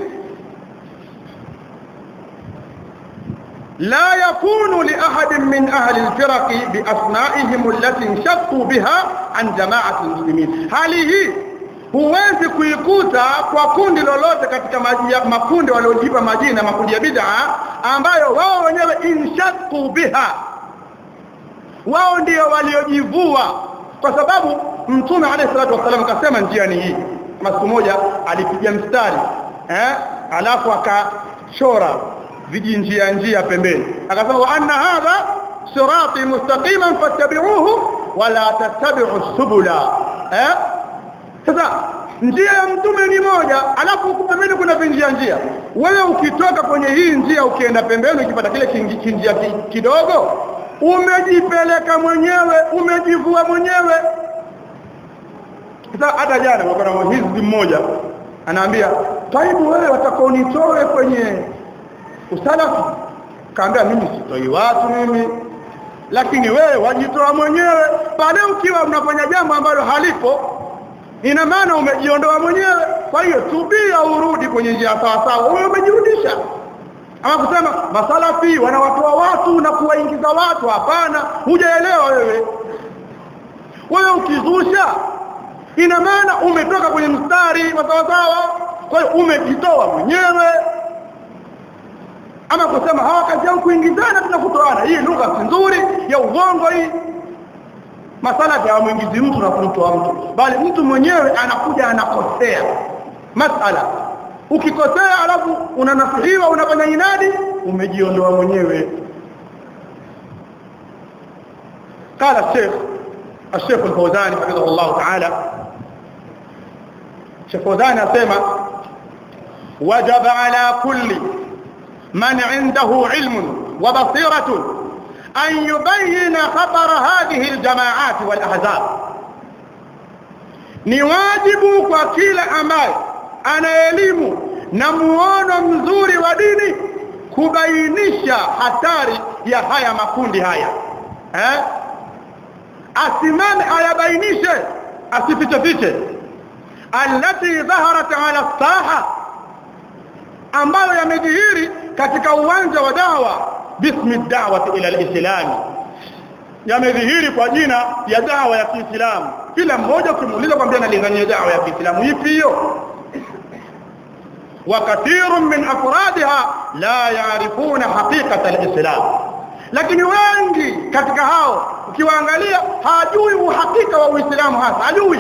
لا يكون لأحد من أهل الفرق بأسمائهم التي انشقوا بها عن جماعة المسلمين هذه huwezi kuikuta kwa kundi lolote katika makundi waliojipa majina makundi ya bid'a ambayo wao wenyewe inshaqqu biha wao ndio waliojivua kwa sababu mtume alayhi salatu wasallam akasema njia ni hii kama siku moja alipiga mstari eh alafu akachora vijinjia njia pembeni akasema wa anna hadha sirati mustaqiman fattabi'uhu wala tattabi'u subula eh sasa njia ya mtume ni moja alafu huku pembeni kuna vinjia njia wewe ukitoka kwenye hii njia ukienda pembeni ukipata kile kinjia kidogo umejipeleka mwenyewe umejivua mwenyewe sasa hata jana kulikuwa na hizbi mmoja anaambia taibu wewe watakaonitoe kwenye usalafi kaambia mimi sitoi watu mimi lakini wewe wajitoa mwenyewe pale ukiwa unafanya jambo ambalo halipo ina maana umejiondoa mwenyewe kwa hiyo tubia urudi kwenye njia sawa sawa wewe umejirudisha ama kusema masalafi wanawatoa watu na kuwaingiza watu hapana hujaelewa wewe wewe ukizusha ina maana umetoka kwenye mstari wa sawa sawa kwa hiyo umejitoa mwenyewe ama kusema hawa kazi yao kuingizana tunakutoana hii lugha si nzuri ya uongo hii masala ya mwingizi mtu na kumtoa mtu bali mtu mwenyewe anakuja anakosea masala ukikosea alafu unanasihiwa unafanya inadi umejiondoa mwenyewe قال الشيخ الشيخ الفوزاني حفظه الله تعالى الشيخ الفوزاني اسمع وجب على كل من عنده علم وبصيرة أن يبين خطر هذه الجماعات والأحزاب ni wajibu kwa kila ambaye ana elimu na muono mzuri wa dini kubainisha hatari ya haya makundi haya eh? asimame ayabainishe asifiche fiche allati dhaharat ala saha ambayo yamedhihiri katika uwanja wa dawa bismi da'wati ila alislam yamedhihiri kwa jina ya dawa ya Kiislamu kila mmoja ukimuuliza kwambia analingania dawa ya Kiislamu ipi hiyo وكثير من افرادها لا يعرفون حقيقه الاسلام lakini wengi katika hao ukiwaangalia hajui uhakika wa Uislamu hasa hajui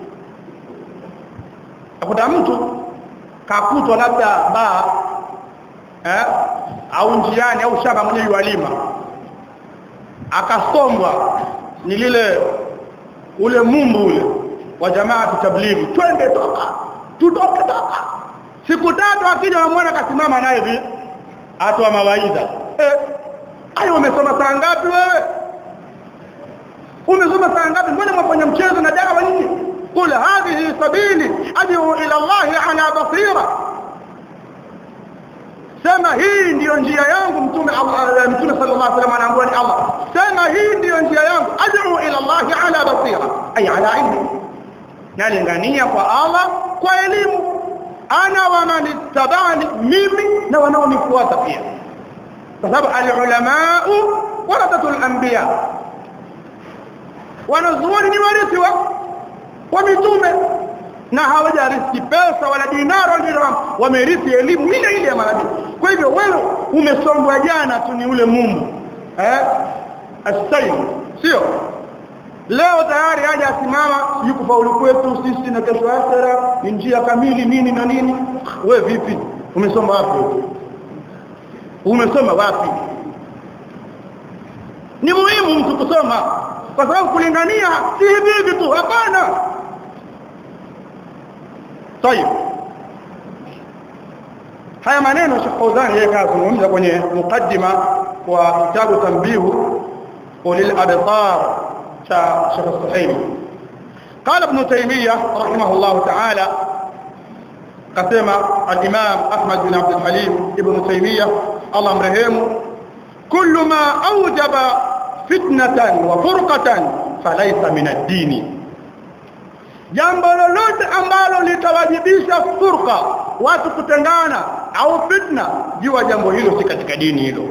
akuta mtu kakutwa labda baa eh au njiani au shamba mwenye yualima akasombwa ni lile ule mumbu ule wa jamaa tablighi twende toka tutoke toka siku tatu akija wamwona kasimama naye hivi atoa mawaidha eh ayo umesoma saa ngapi wewe umesoma saa ngapi mbona mwafanya mchezo na dawa nyinyi qul hadhihi sabili ad'u ila Allah ala basira sema hii ndiyo njia yangu mtume Allah mtume sallallahu alaihi wasallam anaambia ni Allah sema hii ndiyo njia yangu ad'u ila Allah ala basira ay ala ilmi nalingania kwa Allah kwa elimu ana wa man ittabani mimi na wanaonifuata pia kwa sababu alulama warathatul anbiya wanazuoni ni warithi wa wa mitume na hawajarithi pesa wala dinara wala dirham wamerithi elimu ile ile ya manabii kwa hivyo wewe umesombwa jana tu ni ule Mungu eh astayi sio leo tayari haja asimama yuko faulu kwetu sisi na kesho akhera ni njia kamili nini na nini we vipi umesoma wapi umesoma wapi ni muhimu mtu kusoma kwa sababu kulingania si hivi hivi tu hapana طيب haya maneno Sheikh Fauzan yeye kazungumza kwenye mukaddima kwa kitabu tanbihu ulil abtar cha Sheikh Suhaimi قال ابن تيمية رحمه الله تعالى قسم الإمام أحمد بن عبد الحليم ابن تيمية الله مرحمه كل ما أوجب فتنة وفرقة فليس من الدين jambo lolote ambalo litawajibisha furqa watu kutengana au fitna jua jambo hilo si katika dini hilo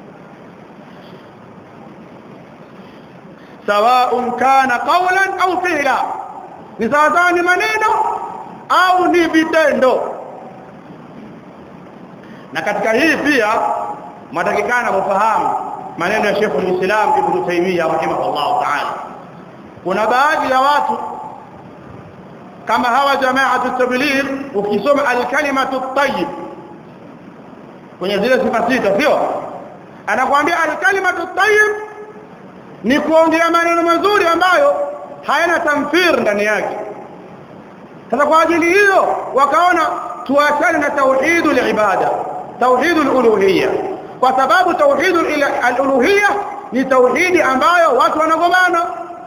sawaun kana qawlan au fi'la ni sawa ni maneno au ni vitendo na katika hii pia mwatakikana mfahamu maneno ya Sheikh al-Islam Ibn Taymiyyah rahimahullah ta'ala kuna baadhi ya watu kama hawa jamaatu tabligh ukisoma al-kalimatu at-tayyib kwenye zile sifa sita sio anakuambia al-kalimatu at-tayyib ni kuongea maneno mazuri ambayo hayana tamfir ndani yake sasa kwa ajili hiyo wakaona tuachane na tauhidul ibada tauhidul uluhiyya kwa sababu tauhidul uluhiyya ni tauhidi ambayo watu wanagomana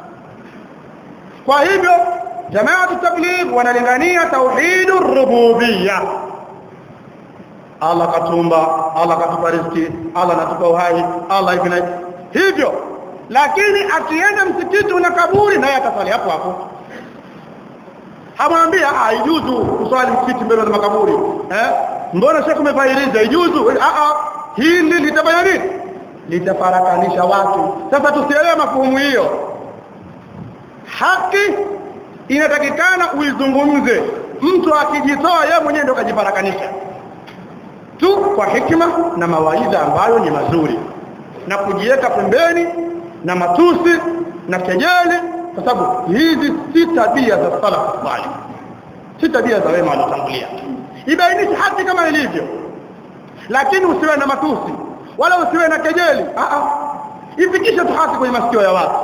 kwa hivyo jamaatu tabligh wanalingania tauhidur rububiyya Allah katumba Allah katupa riziki Allah anatupa uhai Allah hivi na hivyo lakini akienda msikiti una kaburi naye atasali hapo hapo hamwambia haijuzu kuswali msikiti mbele ya makaburi eh mbona shekhu umefairiza haijuzu a a hili litafanya nini litafarakanisha watu sasa tusielewe mafuhumu hiyo haki inatakikana uizungumze mtu akijitoa yeye mwenyewe ndio kajifarakanisha tu kwa hikima na mawaidha ambayo ni mazuri na kujiweka pembeni na matusi na kejeli kwa sababu hizi si tabia za salaf salih si tabia za wema waliotangulia ibainishe haki kama ilivyo lakini usiwe na matusi wala usiwe na kejeli a a ifikishe tu haki kwenye masikio ya watu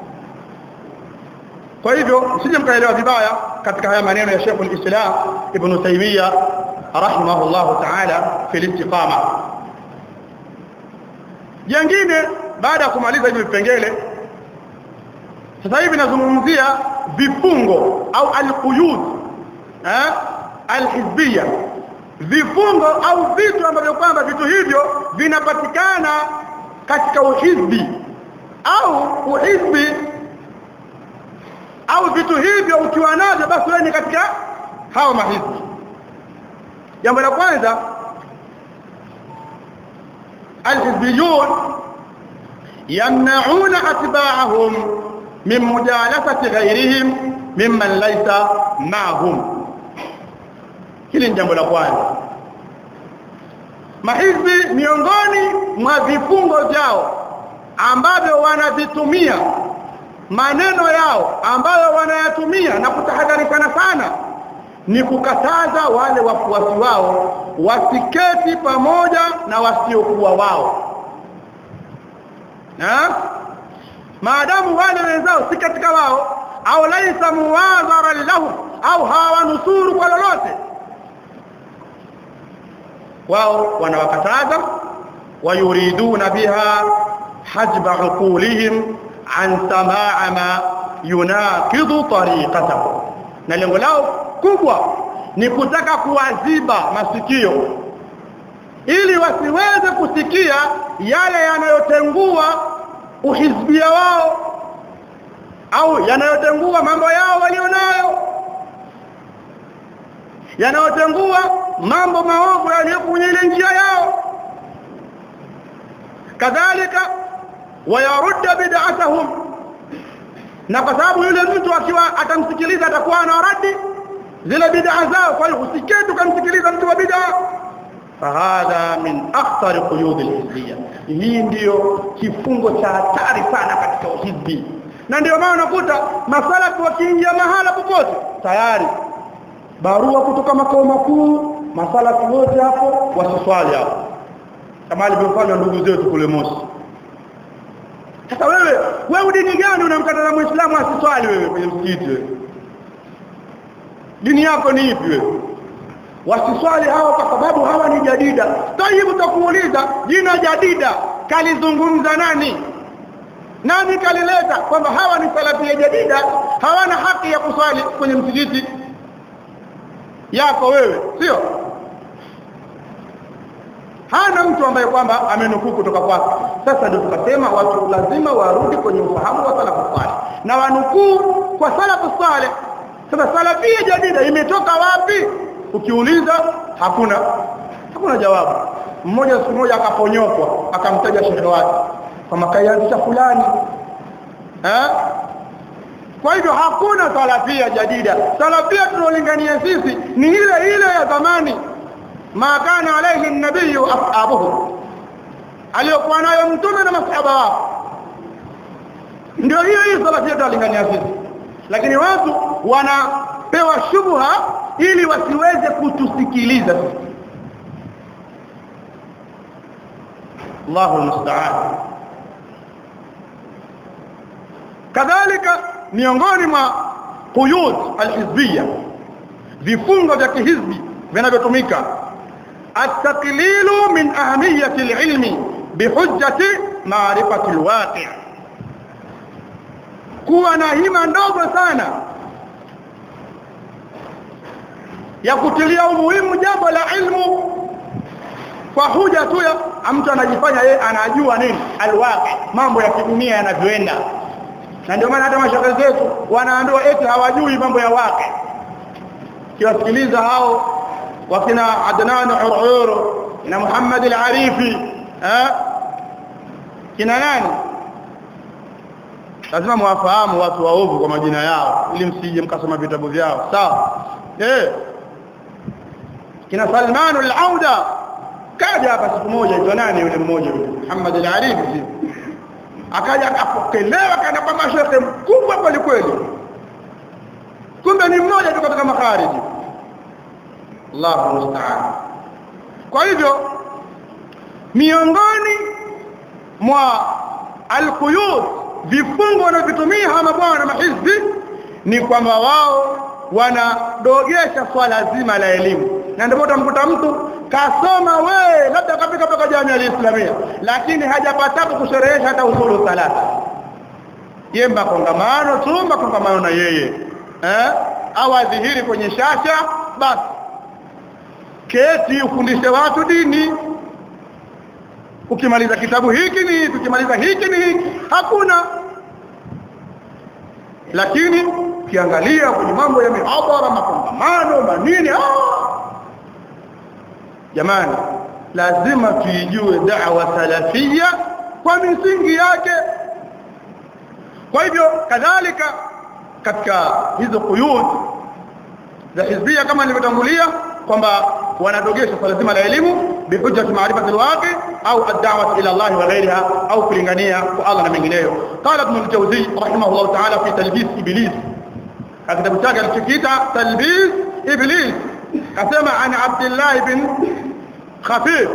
kwa hivyo msije mkaelewa vibaya katika haya maneno ya Sheikh al-Islam Ibn Taymiyyah rahimahullah ta'ala fi al-istiqama jengine baada ya kumaliza hivi vipengele sasa hivi nazungumzia vifungo au al-quyud eh al-hizbiyya vifungo au vitu ambavyo kwamba vitu hivyo vinapatikana katika uhizbi au uhizbi au vitu hivyo ukiwa navyo basi wewe ni katika hao mahizbi jambo la kwanza alhizbiyun yamna'una atba'ahum min mujalasati ghayrihim mimman laysa ma'hum hili ni jambo la kwanza mahizbi miongoni mwa vifungo vyao ambavyo wanavitumia maneno yao ambayo wanayatumia na kutahadharishana sana ni kukataza wale wafuasi wao wasiketi pamoja na wasiokuwa wao na maadamu wale wenzao si katika wao au laisa muwadharan lahum au hawanusuru kwa lolote wao wanawakataza wayuriduna biha hajba uqulihim an samaa ma yunaqidu tariqatahu na lengo lao kubwa ni kutaka kuwaziba masikio ili wasiweze kusikia yale yanayotengua uhizbia wao au yanayotengua mambo yao walionayo yanayotengua mambo maovu yaliyo kwenye ile njia yao kadhalika wayarudda bid'atahum na kwa sababu yule mtu akiwa atamsikiliza atakuwa anaradi zile bid'a zao kwa hiyo usikie tukamsikiliza mtu wa bid'a fahadha min akhtar quyud alhizbiyya hii ndiyo kifungo cha hatari sana katika uhizbi na ndio maana unakuta masalafu wakiingia mahala popote tayari barua kutoka makao makuu masalafu wote hapo wasiswali hapo kama alivyofanya ndugu zetu kule Mosi sasa wewe wewe dini gani unamkataza muislamu asiswali wewe kwenye msikiti wewe dini yako ni ipi wewe wasiswali hao kwa sababu hawa ni jadida tayib takuuliza jina jadida kalizungumza nani nani kalileta kwamba hawa ni salafia jadida hawana haki ya kuswali kwenye msikiti yako wewe sio hana mtu ambaye kwamba amenukuu kutoka kwake sasa ndio tukasema watu lazima warudi kwenye ufahamu wa salafu salih na wanukuu kwa salafu salih sasa salafia jadida imetoka wapi ukiuliza hakuna hakuna jawabu mmoja siku moja akaponyokwa akamtaja shehe wake kama kaianzisha fulani eh kwa hivyo hakuna salafia jadida salafia tunaolingania sisi ni ile ile ya zamani ma kana alayhi an-nabiy ashabuhu aliyokuwa nayo mtume na masahaba wao ndio hiyo hiyo salafia tunalingania sisi lakini watu wanapewa shubha ili wasiweze kutusikiliza sisi Allahu musta'an kadhalika miongoni mwa quyud alhizbiyya vifungo vya kihizbi vinavyotumika at-taqlilu min ahamiyati al-ilmi bihujjati ma'rifati al-waqi' kuwa na hima ndogo sana ya kutilia umuhimu jambo la ilmu kwa huja tu ya mtu anajifanya yeye anajua nini alwaqi mambo ya kidunia yanavyoenda na ndio maana hata mashaka zetu wanaambiwa eti hawajui mambo ya waqi kiwasikiliza hao wakina Adnan Ururu na Muhammad al-Arifi eh kina nani lazima mwafahamu watu waovu kwa majina yao ili msije mkasoma vitabu vyao sawa eh kina Salman al-Auda kaja hapa siku moja ito nani yule mmoja yule Muhammad al-Arifi akaja akapokelewa kana kama shekhe mkubwa kweli kweli kumbe ni mmoja tu katika makhariji Allahu musta'an kwa hivyo miongoni mwa alquyud vifungo wanavyotumia hawa mabwana na mahizbi ni kwamba wao wanadogesha swala zima la elimu na ndio utamkuta mtu kasoma we labda kafika mpaka jamii alislamia lakini hajapata kusherehesha hata usulu salata yemba kongamano tumba kongamano na yeye eh au adhihiri kwenye shasha basi keti ufundishe watu dini ukimaliza kitabu hiki ni tukimaliza hiki ni hiki hakuna lakini ukiangalia kwenye mambo ya mihadhara makongamano manini ah jamani lazima tuijue da'wa salafia kwa misingi yake kwa hivyo kadhalika katika hizo quyud za hizbia kama nilivyotangulia kwamba wanadogesha swala zima la elimu bihujjati maarifati alwaqi au ad-da'wah ila Allah wa ghayriha au kulingania kwa Allah na mengineyo qala ibn al-jawzi rahimahullah ta'ala fi talbis iblis kitabu chake alichokiita talbis iblis kasema an abdullah ibn khafif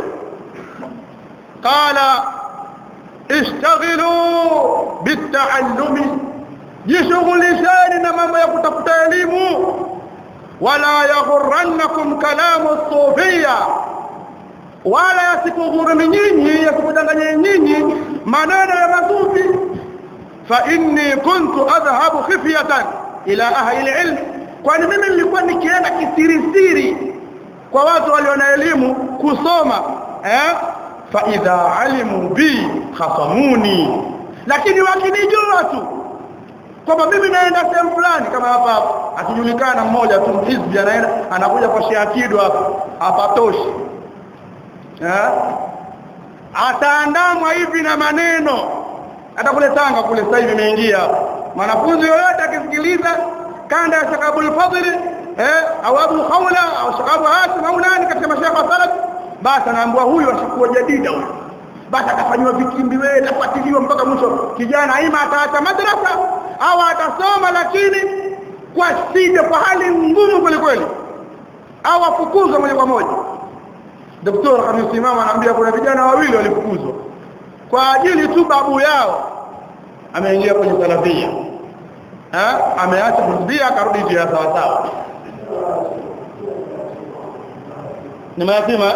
qala اشتغلوا بالتعلم jishughulisheni na mambo ya kutafuta elimu wala yaghurrannakum kalamu sufia wala yasikughuruni nyinyi yasikudanganye nyinyi maneno ya masufi fa inni kuntu adhhabu khifyatan ila ahli ilm kwani mimi nilikuwa nikienda kisirisiri kwa watu walio na elimu kusoma eh fa idha alimu bi khasamuni lakini wakinijua tu kwamba mimi naenda sehemu fulani kama hapa hapa akijulikana mmoja tu hizbi anaenda anakuja kwa Sheikh hapa hapatoshi eh ataandamwa hivi na maneno hata kule Tanga kule sasa hivi imeingia mwanafunzi yoyote akisikiliza kanda ya Sheikh Abdul Fadhil eh au Abu Khawla au Sheikh Abu Hasim au nani katika mashaikh wa salaf basi anaambiwa huyu asikuwa jadida huyu basi atafanywa vikimbi wewe atafuatiliwa mpaka mwisho kijana ima ataacha madrasa au atasoma lakini kwa shida kwa hali ngumu kweli kweli au afukuzwe moja kwa moja daktari amesimama anaambia kuna vijana wawili walifukuzwa kwa ajili tu babu yao ameingia kwenye salafia eh ameacha hizbia akarudi njia sawa sawa ni mayatima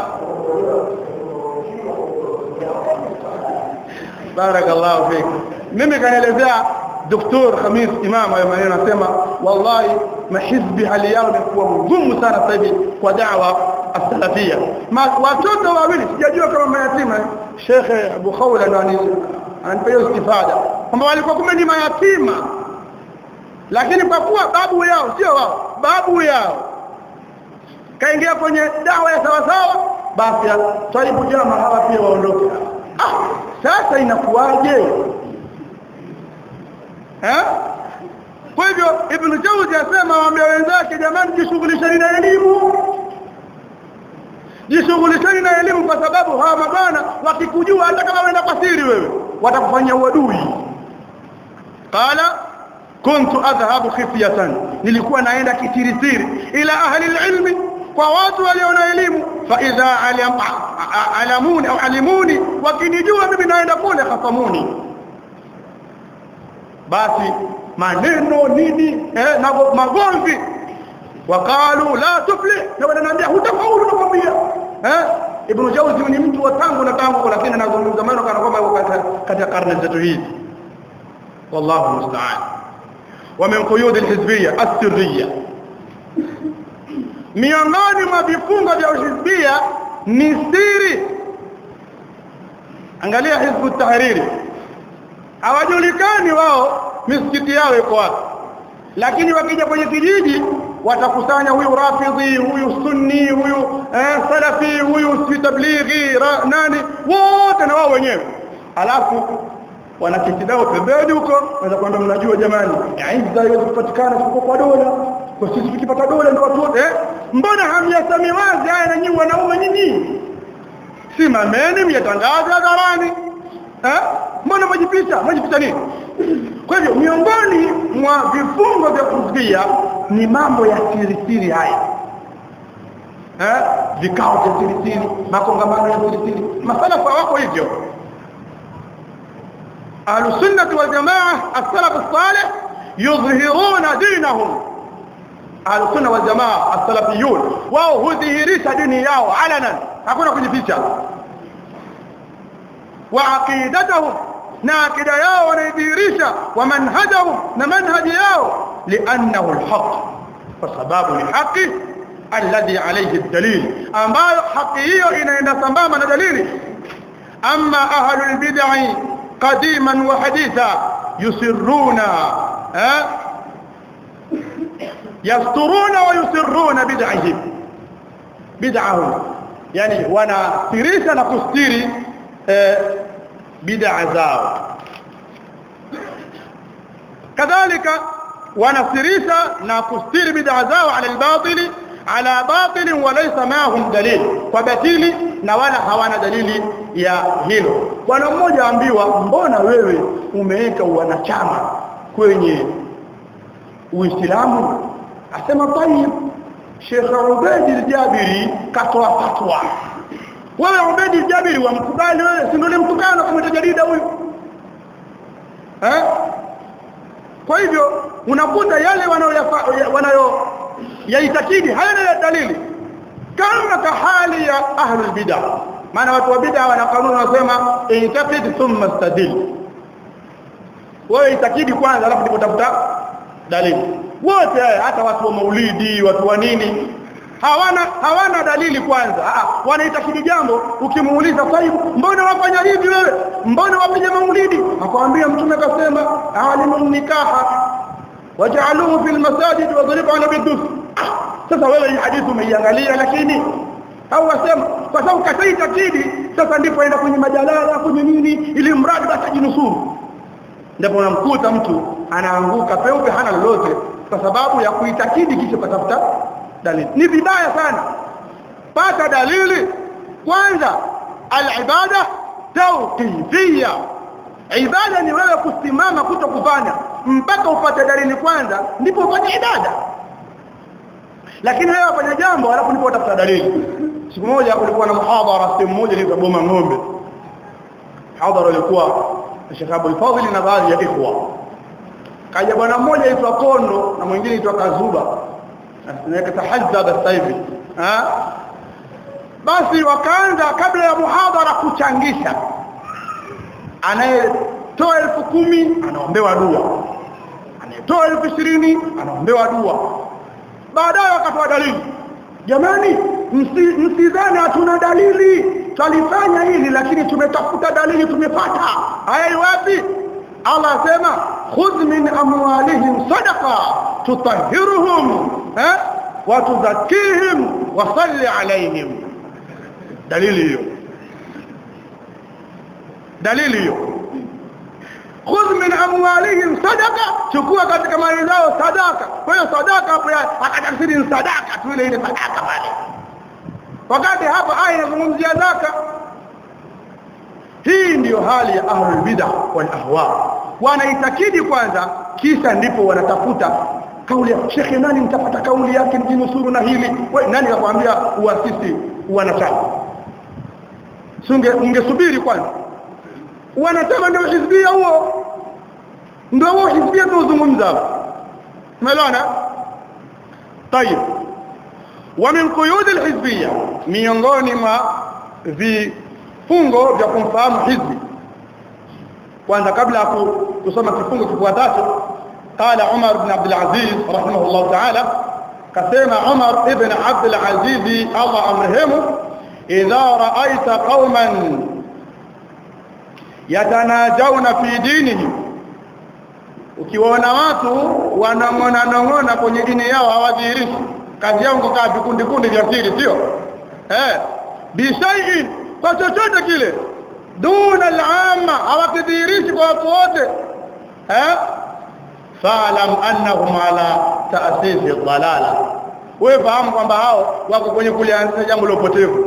barakallahu fik mimi kanielezea Dr. Khamis Imam hayo maneno anasema wallahi mahizbi hali yao imekuwa ngumu sana sasa hivi kwa da'wa as-salafia watoto wawili sijajua kama mayatima Sheikh Abu Khawla ndo ananipa istifada kwamba walikuwa kumbe ni mayatima lakini kwa kuwa babu yao sio wao babu yao kaingia kwenye dawa ya sawa sawa basi taibu jama hawa pia waondoke ah sasa inakuwaje eh kwa hivyo ibn Jawzi asema waambia wenzake jamani jishughulisheni na elimu jishughulisheni na elimu kwa sababu hawa mabwana wakikujua hata kama wenda kwa siri wewe watakufanyia uadui qala kuntu adhhabu khifyatan nilikuwa naenda kitirisiri ila ahli ilmi kwa watu walio na elimu fa idha alamuni au alimuni wakinijua mimi naenda kule khasamuni basi maneno nini eh na magomvi wakalu la tufli na wananiambia hutafaulu nakwambia eh ibn jawzi ni mtu wa tangu na tangu lakini anazungumza maneno kana kwamba katika karne zetu hizi wallahu musta'an wa min quyud alhizbiyya as-sirriyya miongoni mwa vifungo vya uhizbia ni siri angalia hizbu tahriri hawajulikani wao misikiti yao iko wapi lakini wakija kwenye kijiji watakusanya huyu rafidhi huyu sunni huyu eh, salafi huyu si tablighi nani wote na wao wenyewe alafu wanaketi nao pembeni huko naweza kwamba mnajua jamani aidha haiwezi kupatikana kwa dola kwa sisi tukipata dola ndio watu wote eh? mbona hamyasemi wazi haya na nyinyi wanaume nyinyi simameni myatangaze hadharani eh mbona majipicha majipicha nini kwa hivyo miongoni mwa vifungo vya kuzuia ni mambo ya siri siri haya eh vikao vya siri siri makongamano ya siri siri masala kwa wako hivyo ahlusunnah wal jamaa as-salaf as-salih yudhhiruna dinahum ahlusunna wal jamaa as-salafiyun wao hudhihirisha dini yao alanan hakuna kujificha wa aqidatahum na akida yao wanaidhihirisha wa manhajahum na manhaji yao li'annahu al-haq kwa sababu ni haki alladhi alayhi ad-dalil ambayo haki hiyo inaenda sambamba na dalili amma ahlul bid'ah qadiman wa haditha yusirruna eh يسترون ويسرون بدعهم بدعهم يعني wanasirisha na kustiri bid'a zao kadhalika wanasirisha na kustiri bid'a zao ala albatil ala batil walaysa ma'ahum dalil kwa batili na wala hawana dalili ya hilo bwana mmoja ambiwa mbona wewe umeweka wanachama kwenye Uislamu asema tayib Sheikh Ubaid al-Jabiri katoa fatwa wewe Ubaid al-Jabiri wamkubali wewe si ndio mtukano kama jarida huyu eh kwa hivyo unakuta yale wanayo wanayo yaitakidi hayana dalili kama kahali ya ahlul bid'ah maana watu wa bid'ah wana kanuni wanasema intaqid thumma istadil wewe itakidi kwanza alafu ndipo tafuta dalili wote hata watu wa maulidi watu wa nini hawana hawana dalili kwanza ah wanaitakidi jambo ukimuuliza taibu mbona wafanya hivi wewe mbona wapiga maulidi akwambia mtume akasema alimun nikaha waj'aluhu fil masajid wa dhribu ala bidus sasa wewe hii hadithi umeiangalia lakini au wasema kwa sababu kasaitakidi sasa ndipo aenda kwenye majalala kwenye nini ili mradi basi ajinusuru ndipo unamkuta mtu anaanguka peupe hana lolote kwa sababu ya kuitakidi kisha kutafuta dalili ni vibaya sana pata dalili kwanza alibada tawqifiyya ibada ni wewe kusimama kuto kufanya mpaka upate dalili kwanza ndipo ufanye ibada lakini wewe wafanya jambo alafu ndipo utafuta dalili siku moja kulikuwa na muhadhara sehemu moja ile Boma Ng'ombe hadhara ilikuwa Sheikh Abdul Fadhil na baadhi ya ikhwa kaja bwana mmoja aitwa Kondo na mwingine aitwa Kazuba na tahajjada sasa hivi basi wakaanza kabla ya muhadhara kuchangisha anayetoa elfu kumi anaombewa dua anayetoa elfu ishirini anaombewa dua baadaye wakatoa dalili jamani msidhani hatuna dalili twalifanya hili lakini tumetafuta dalili tumepata haya wapi Allah asema khudh min amwalihim sadaqa tutahhiruhum eh wa tuzakkihim wa salli alayhim dalili hiyo dalili hiyo khudh min amwalihim sadaqa chukua katika mali zao sadaka kwa hiyo sadaka hapo akatafsiri ni sadaka tu ile ile sadaka pale wakati hapa aya inazungumzia zaka hii ndiyo hali ya ahlul bid'ah wal ahwa wanaitakidi kwanza kisha ndipo wanatafuta kauli ya shekhe nani mtapata kauli yake mjinusuru na hili wewe nani kakwambia uasisi wanachama sunge ungesubiri kwanza wanachama ndio hizbia huo ndio huo hizbia tunazungumza umeelewana طيب ومن قيود الحزبيه miongoni mwa vifungo vya kumfahamu hizbi kwanza kabla ya kusoma kifungo kifuatacho قال عمر بن عبد العزيز رحمه الله تعالى كسمع عمر ابن عبد العزيز الله امرهم اذا رايت قوما yatanajawna fi dinihim ukiwaona watu wanang'ona nong'ona kwenye dini yao hawadhihirishi kazi yao kukaa vikundi kundi vya siri sio eh bishaiin kwa chochote kile duna al-amma hawakidhihirishi kwa watu wote eh fa'lam annahum ala ta'sisi dhalala wewe fahamu kwamba hao wako kwenye kulianzisha jambo la upotevu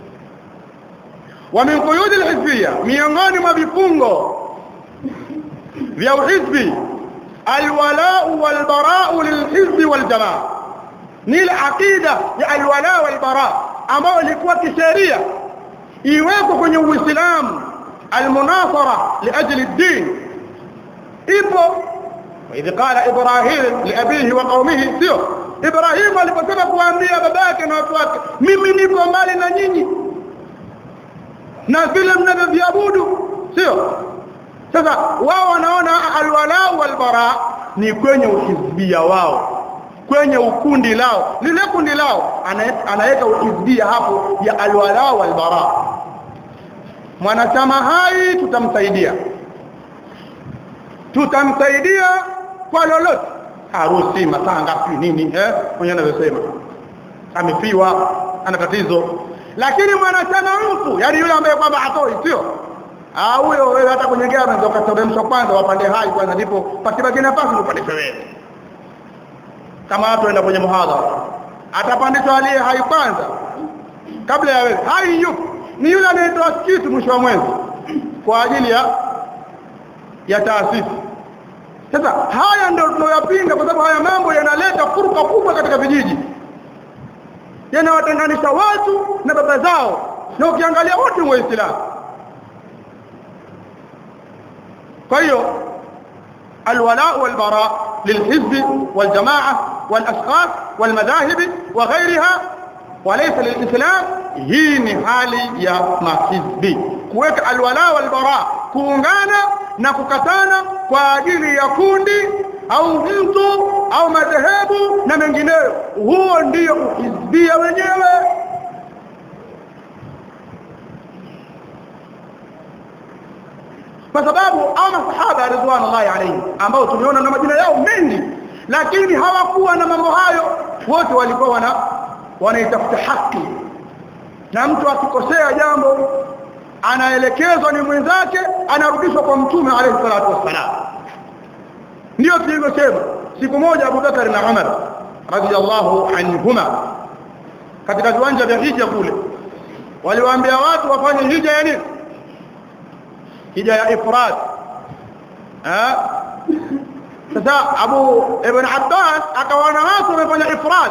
wa min quyud al-hizbiyya miongoni mwa vifungo vya uhizbi alwala'u walbara'u lilhizbi waljamaa ni aqida ya alwala walbara ambayo ilikuwa kisheria iweko kwenye uislamu almunasara liajli ad-din ipo idh qala ibrahim liabihi wa qaumihi sio ibrahim aliposema kuambia babake na watu wake mimi niko mbali na nyinyi na vile mnavyoviabudu sio sasa wao wanaona alwala walbara ni kwenye uhizbia wao kwenye ukundi lao lile kundi lao anaweka uhizbia hapo ya alwala walbara mwanachama hai tutamsaidia tutamsaidia kwa lolote harusi matanga nini eh mwenye anavyosema amefiwa ana tatizo lakini mwanachama mfu yani yule ambaye kwamba hatoi sio ah huyo wewe hata kwenye gari unaweza kuteremshwa kwanza wapande hai kwanza ndipo pakibaki nafasi upandishwe wewe kama watu waenda kwenye muhadhara atapandishwa aliye hai kwanza kabla ya wewe hai yupo ni yule anayetoa kitu mwisho wa mwezi kwa ajili ya ya taasisi sasa haya ndio tunayoyapinga kwa sababu haya mambo yanaleta furqa kubwa katika vijiji yanawatenganisha watu na baba zao na ukiangalia wote ni waislamu kwa hiyo الولاء والبراء للحزب والجماعة والأشخاص والمذاهب وغيرها وليس للإسلام hii ni hali ya mahizbi kuweka alwala walbara kuungana na kukatana kwa ajili ya kundi au mtu au madhehebu na mengineyo huo ndio uhizbia wenyewe kwa sababu au masahaba ridwanullahi alayhi ambao tumeona na majina yao mengi lakini hawakuwa na mambo hayo wote walikuwa wana wanaitafuta haki na mtu akikosea jambo anaelekezwa ni mwenzake anarudishwa kwa mtume alayhi salatu wassalam ndio tulivyosema siku moja Abu Bakar na Umar radiyallahu anhuma katika viwanja vya hija kule waliwaambia watu wafanye hija ya nini hija ya ifrad eh sasa Abu Ibn Abbas akawaona watu wamefanya ifrad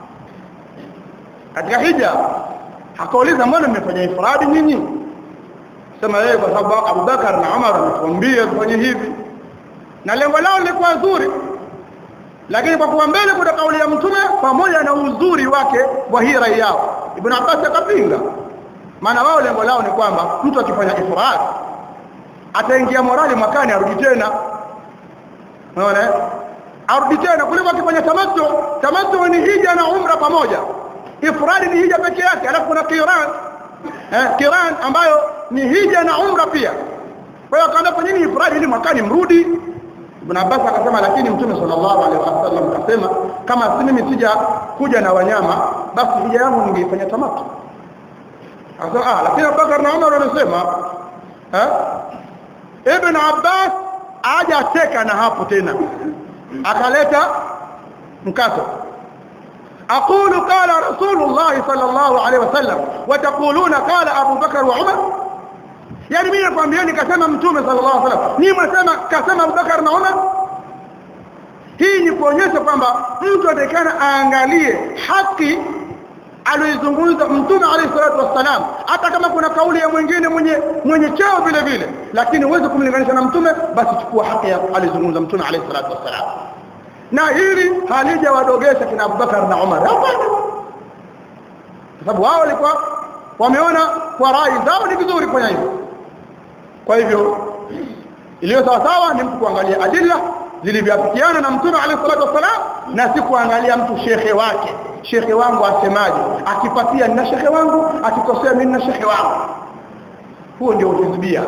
katika hija akauliza mbona mmefanya ifradi nyinyi sema yeye kwa sababu Abu Bakar na Umar wametuambia tufanye hivi na lengo lao lilikuwa zuri lakini kwa kuwa mbele kuna kauli ya mtume pamoja na uzuri wake wa hii rai yao Ibn Abbas akapinga maana wao lengo lao ni kwamba mtu akifanya ifrad ataingia morali mwakani arudi tena unaona arudi tena kuliko akifanya tamattu tamattu ni hija na umra pamoja ifradi ni hija peke yake alafu kuna kiran eh kiran ambayo ni hija na umra pia kwa hiyo akaambia kwa nini ifradi ili mwakani mrudi Ibn Abbas akasema lakini Mtume sallallahu alaihi wasallam akasema kama si mimi sija kuja na wanyama basi hija yangu ningeifanya tamatu akasema ah lakini Abubakar na Umar wanasema eh Ibn Abbas aja teka na hapo tena akaleta mkato أقول قال رسول الله صلى الله عليه وسلم وتقولون قال أبو بكر وعمر يعني mimi nakwambieni kasema mtume sallallahu alaihi wasallam ni mwasema kasema Abubakar na Umar hii ni kuonyesha kwamba mtu atakana aangalie haki aliyozungumza mtume alayhi salatu wassalam hata kama kuna kauli ya mwingine mwenye mwenye cheo vile vile lakini uweze kumlinganisha na mtume basi chukua haki ya alizungumza mtume alayhi salatu wassalam na hili halijawadogesha kina Abubakar na Umar hapana kwa sababu wao walikuwa wameona kwa rai zao ni vizuri kufanya hivyo kwa hivyo iliyo sawa sawa ni mtu kuangalia adilla zilivyoafikiana na mtume alayhi salatu wasalam na si kuangalia mtu shekhe wake shekhe wangu asemaje akipatia na shekhe wangu akikosea mimi na shekhe wangu huo ndio uhizbia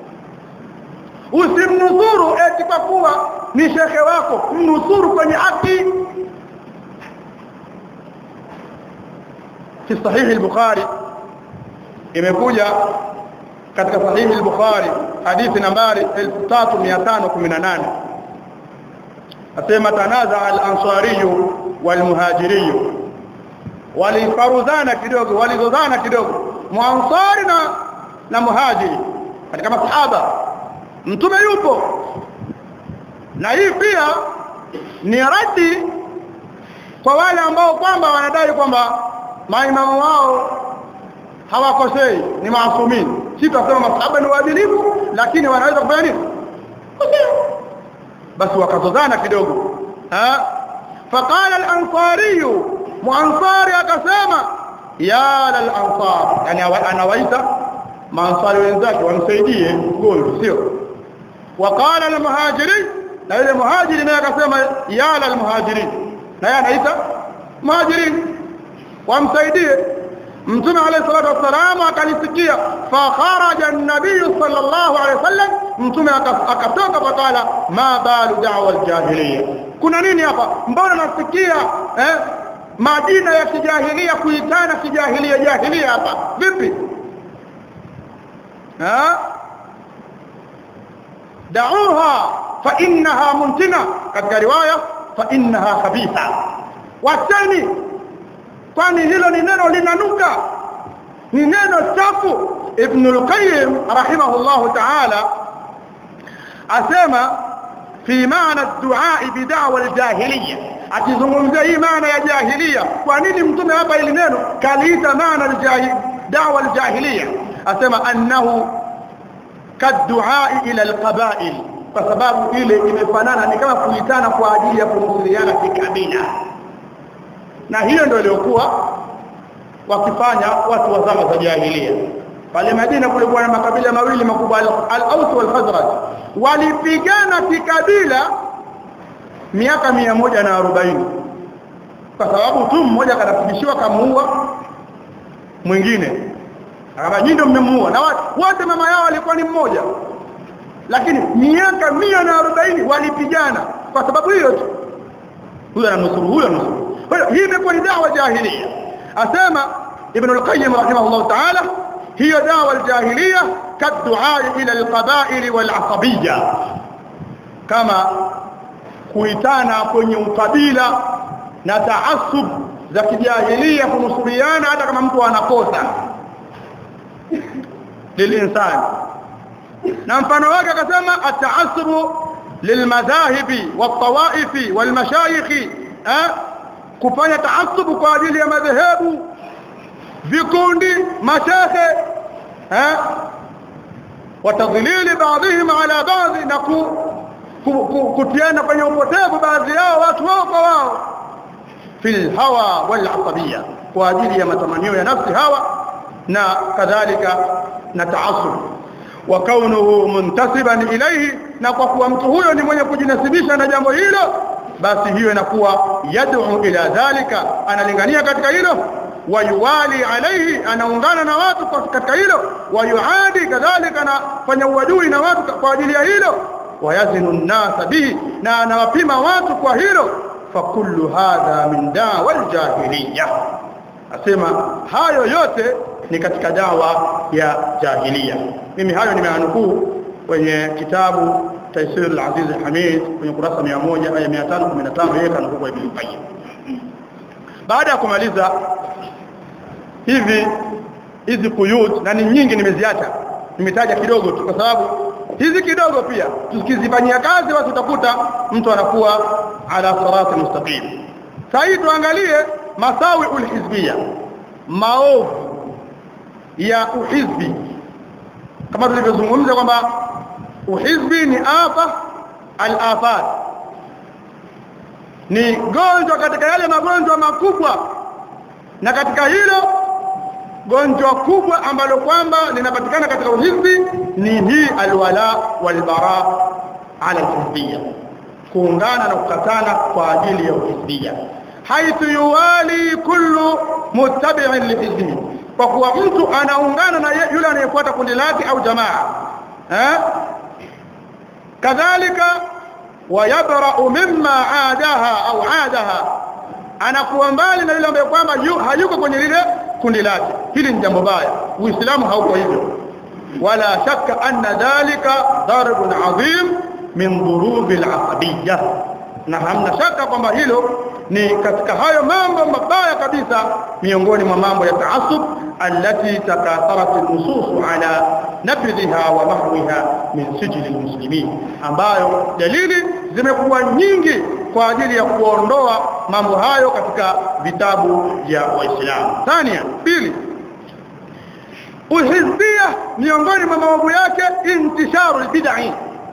usimnusuru eti kwa kuwa ni shekhe wako mnusuru kwenye haki في صحيح البخاري imekuja katika sahihi al-Bukhari hadithi nambari 3518 asema tanaza al-ansari wal-muhajiri walifaruzana kidogo walizozana kidogo muansari na na muhajiri katika masahaba mtume yupo na hii pia ni radi kwa wale ambao kwamba wanadai kwamba maimamu wao hawakosei ni maasumini si tunasema masahaba ni waadilifu lakini wanaweza kufanya nini basi wakazozana kidogo ha faqala al-ansari muansari akasema ya lal-ansar yani anawaita maansari wenzake wamsaidie mgonjwa sio waqala al-muhajiri na yule muhajiri naye akasema ya lal-muhajirin naye anaita muhajirin wamsaidie mtume alayhi salatu wasalam akalisikia fa kharaja an-nabiy sallallahu alayhi wasallam mtume akatoka fakala ma balu da'wa al-jahiliya kuna nini hapa mbona nasikia eh majina ya kijahilia kuitana kijahilia jahilia hapa vipi ha da'uha fa innaha muntina katika riwaya fa innaha khabitha watani kwani hilo ni neno linanuka ni neno chafu ibn al-qayyim rahimahullah ta'ala asema fi maana ad-du'a bi da'wa al-jahiliyya akizungumzia hii maana ya jahiliya kwa nini mtume hapa ili neno kaliita maana al-jahil da'wa al-jahiliyya asema annahu kaddu'a ila al-qaba'il kwa sababu ile imefanana ni kama kuitana kwa ajili ya kunusuriana kikabila na hiyo ndio iliyokuwa wakifanya watu wa zama za jahiliya pale Madina kulikuwa na makabila mawili makubwa al-Aus wal Khazraj walipigana kikabila miaka mia moja na arobaini kwa sababu tu mmoja kanafundishiwa kamuua mwingine akaba nyinyi ndio mmemuua na wote mama yao walikuwa ni mmoja lakini miaka mia na arobaini walipigana kwa sababu hiyo tu huyo ananusuru huyo ananusuru kwa hiyo hii imekuwa ni dawa jahiliya asema ibn al-qayyim rahimahullah ta'ala hiyo dawa al-jahiliya kaddu'a ila al-qaba'il wal-asabiyya kama kuitana kwenye ukabila na taasub za kijahilia kunusuriana hata kama mtu anakosa lilinsani na mfano wake akasema at-ta'assub lilmadhahibi wat-tawaifi walmashayikh kufanya taasub kwa ajili ya madhehebu vikundi mashehe eh watadhilili baadhihim ala baadhi na kutiana kwenye upotevu baadhi yao watu wao kwa wao fil hawa wal asabiyya kwa ajili ya matamanio ya nafsi hawa na kadhalika na taasub wa kaunuhu muntasiban ilayhi na kwa kuwa mtu huyo ni mwenye kujinasibisha na jambo hilo basi hiyo inakuwa yad'u ila dhalika analingania katika hilo wayuwali alayhi anaungana na watu katika hilo wayuadi kadhalika anafanya uadui na watu kwa ajili ya hilo wayazinu an-nas bihi na anawapima watu kwa hilo fakullu hadha min dawa al-jahiliyya asema hayo yote ni katika dawa ya jahiliya mimi hayo nimeanukuu kwenye kitabu Taisir al-Aziz al-Hamid kwenye kurasa 100 aya 515 yeye kanukuu kwa Ibn Qayyim baada ya kumaliza hivi hizi kuyut na ni nyingi nimeziacha nimetaja kidogo tu kwa sababu hizi kidogo pia tukizifanyia kazi basi utakuta mtu anakuwa ala sirati mustaqim sasa tuangalie masawi ulhizbia maovu ya uhizbi kama tulivyozungumza kwamba uhizbi ni afa al-afat ni gonjwa katika yale magonjwa makubwa na katika hilo gonjwa kubwa ambalo kwamba linapatikana katika uhizbi ni hii alwala walbara ala alhizbiyya kuungana na kukatana kwa ajili ya uhizbiyya haithu yuwali kullu muttabi'in lihizbihi kwa kuwa mtu anaungana na yule anayefuata kundi lake au jamaa eh kadhalika wayabra'u mimma aadaha au aadaha anakuwa mbali na yule ambaye kwamba hayuko kwenye lile kundi lake hili ni jambo baya uislamu hauko hivyo wala shakka anna dhalika darbun adhim min dhurubi al-asabiyya na hamna shaka kwamba hilo ni katika hayo mambo mabaya kabisa miongoni mwa mambo ya taasub allati takatharat an-nusus ala nabdhiha wa mahwiha min sijil muslimin ambayo dalili zimekuwa nyingi kwa ajili ya kuondoa mambo hayo katika vitabu vya waislamu thania pili uhizbia miongoni mwa maovu yake intisharu albid'i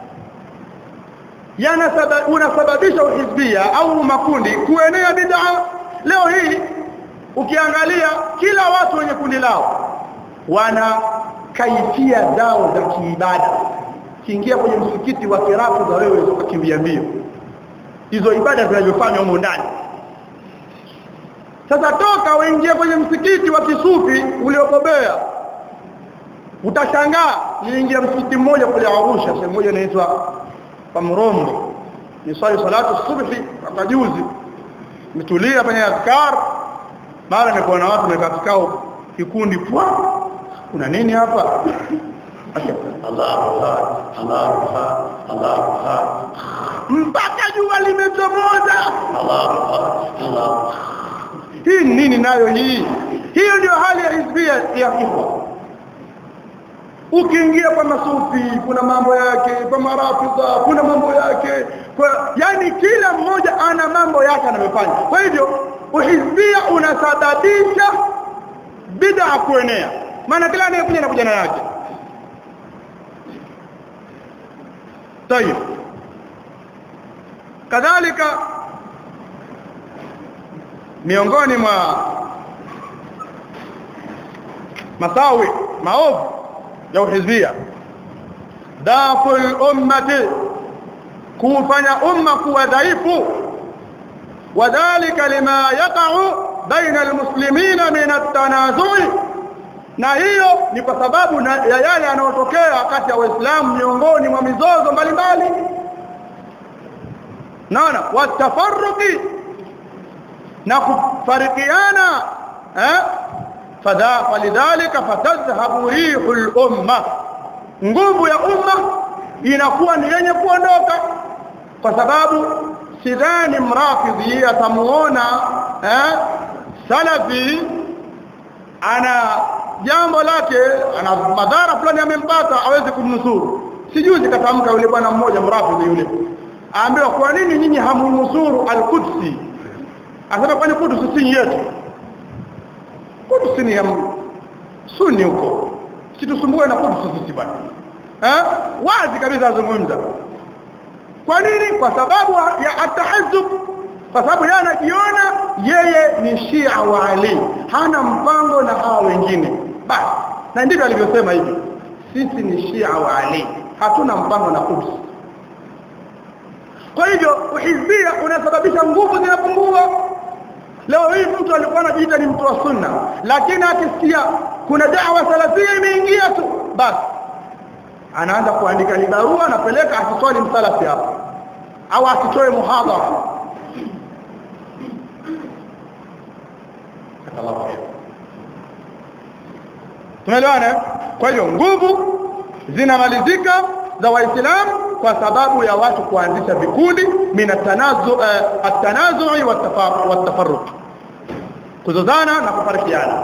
yanasaba unasababisha uhizbia au makundi kuenea bid'a leo hii ukiangalia kila watu wenye kundi lao wana kaifia zao za kiibada kiingia kwenye msikiti wa kirafu za wewe ukakimbia mbio hizo ibada zinazofanywa humo ndani sasa toka uingie kwenye msikiti wa kisufi uliokobea utashangaa niingia msikiti mmoja kule Arusha sehemu moja inaitwa Pamrombo ni swali salatu subhi hapa juzi mtulia kwenye azkar mara nilikuwa na watu wamekaa kikao kikundi pwa kuna nini hapa Allah Allah Allah Allah mpaka jua limechomoza Allah Allah hii nini nayo hii hiyo ndio hali ya hizbia ya kifo ukiingia kwa masufi kuna mambo yake kwa marafidha kuna mambo yake kwa yani kila mmoja ana mambo yake anayofanya kwa hivyo uhizbia unasababisha bid'a kuenea maana kila anayekuja na kujana yake طيب kadhalika miongoni mwa masawi maovu ya uhizbia daful ummati kufanya umma kuwa dhaifu wadhalika lima yaqa'u baina almuslimina min at-tanazu'i na hiyo ni kwa sababu na, ya yale yanayotokea kati ya waislamu miongoni mwa mizozo mbalimbali naona watafarruqi na kufarikiana eh fadha falidhalika fatadhhabu rihul umma nguvu ya umma inakuwa ni yenye kuondoka kwa sababu sidhani mrafidhi atamuona eh salafi ana jambo lake ana madhara fulani amempata hawezi kumnusuru sijuzi katamka yule bwana mmoja mrafidhi yule aambiwa kwa nini nyinyi hamunusuru al-Qudsi asema kwani Qudsi si yetu Qudsi ni ya Sunni huko situsumbue na Qudsi sisi bwana eh wazi kabisa azungumza kwa nini kwa sababu ya atahazzub kwa sababu yeye anajiona yeye ni Shia wa Ali hana mpango na hao wengine basi na ndivyo alivyosema hivi sisi ni Shia wa Ali hatuna mpango na Qudsi kwa hivyo uhizbia unasababisha nguvu zinapungua leo hii mtu alikuwa anajiita ni mtu wa sunna lakini akisikia kuna da'wa salafia imeingia tu basi anaanza kuandika ni barua anapeleka asiswali msalafi hapa au asitoe muhadhara tumeelewana kwa hiyo nguvu zinamalizika za waislamu kwa sababu ya watu kuanzisha vikundi min atanazu uh, atanazu'i watafarruq kuzozana na kufarikiana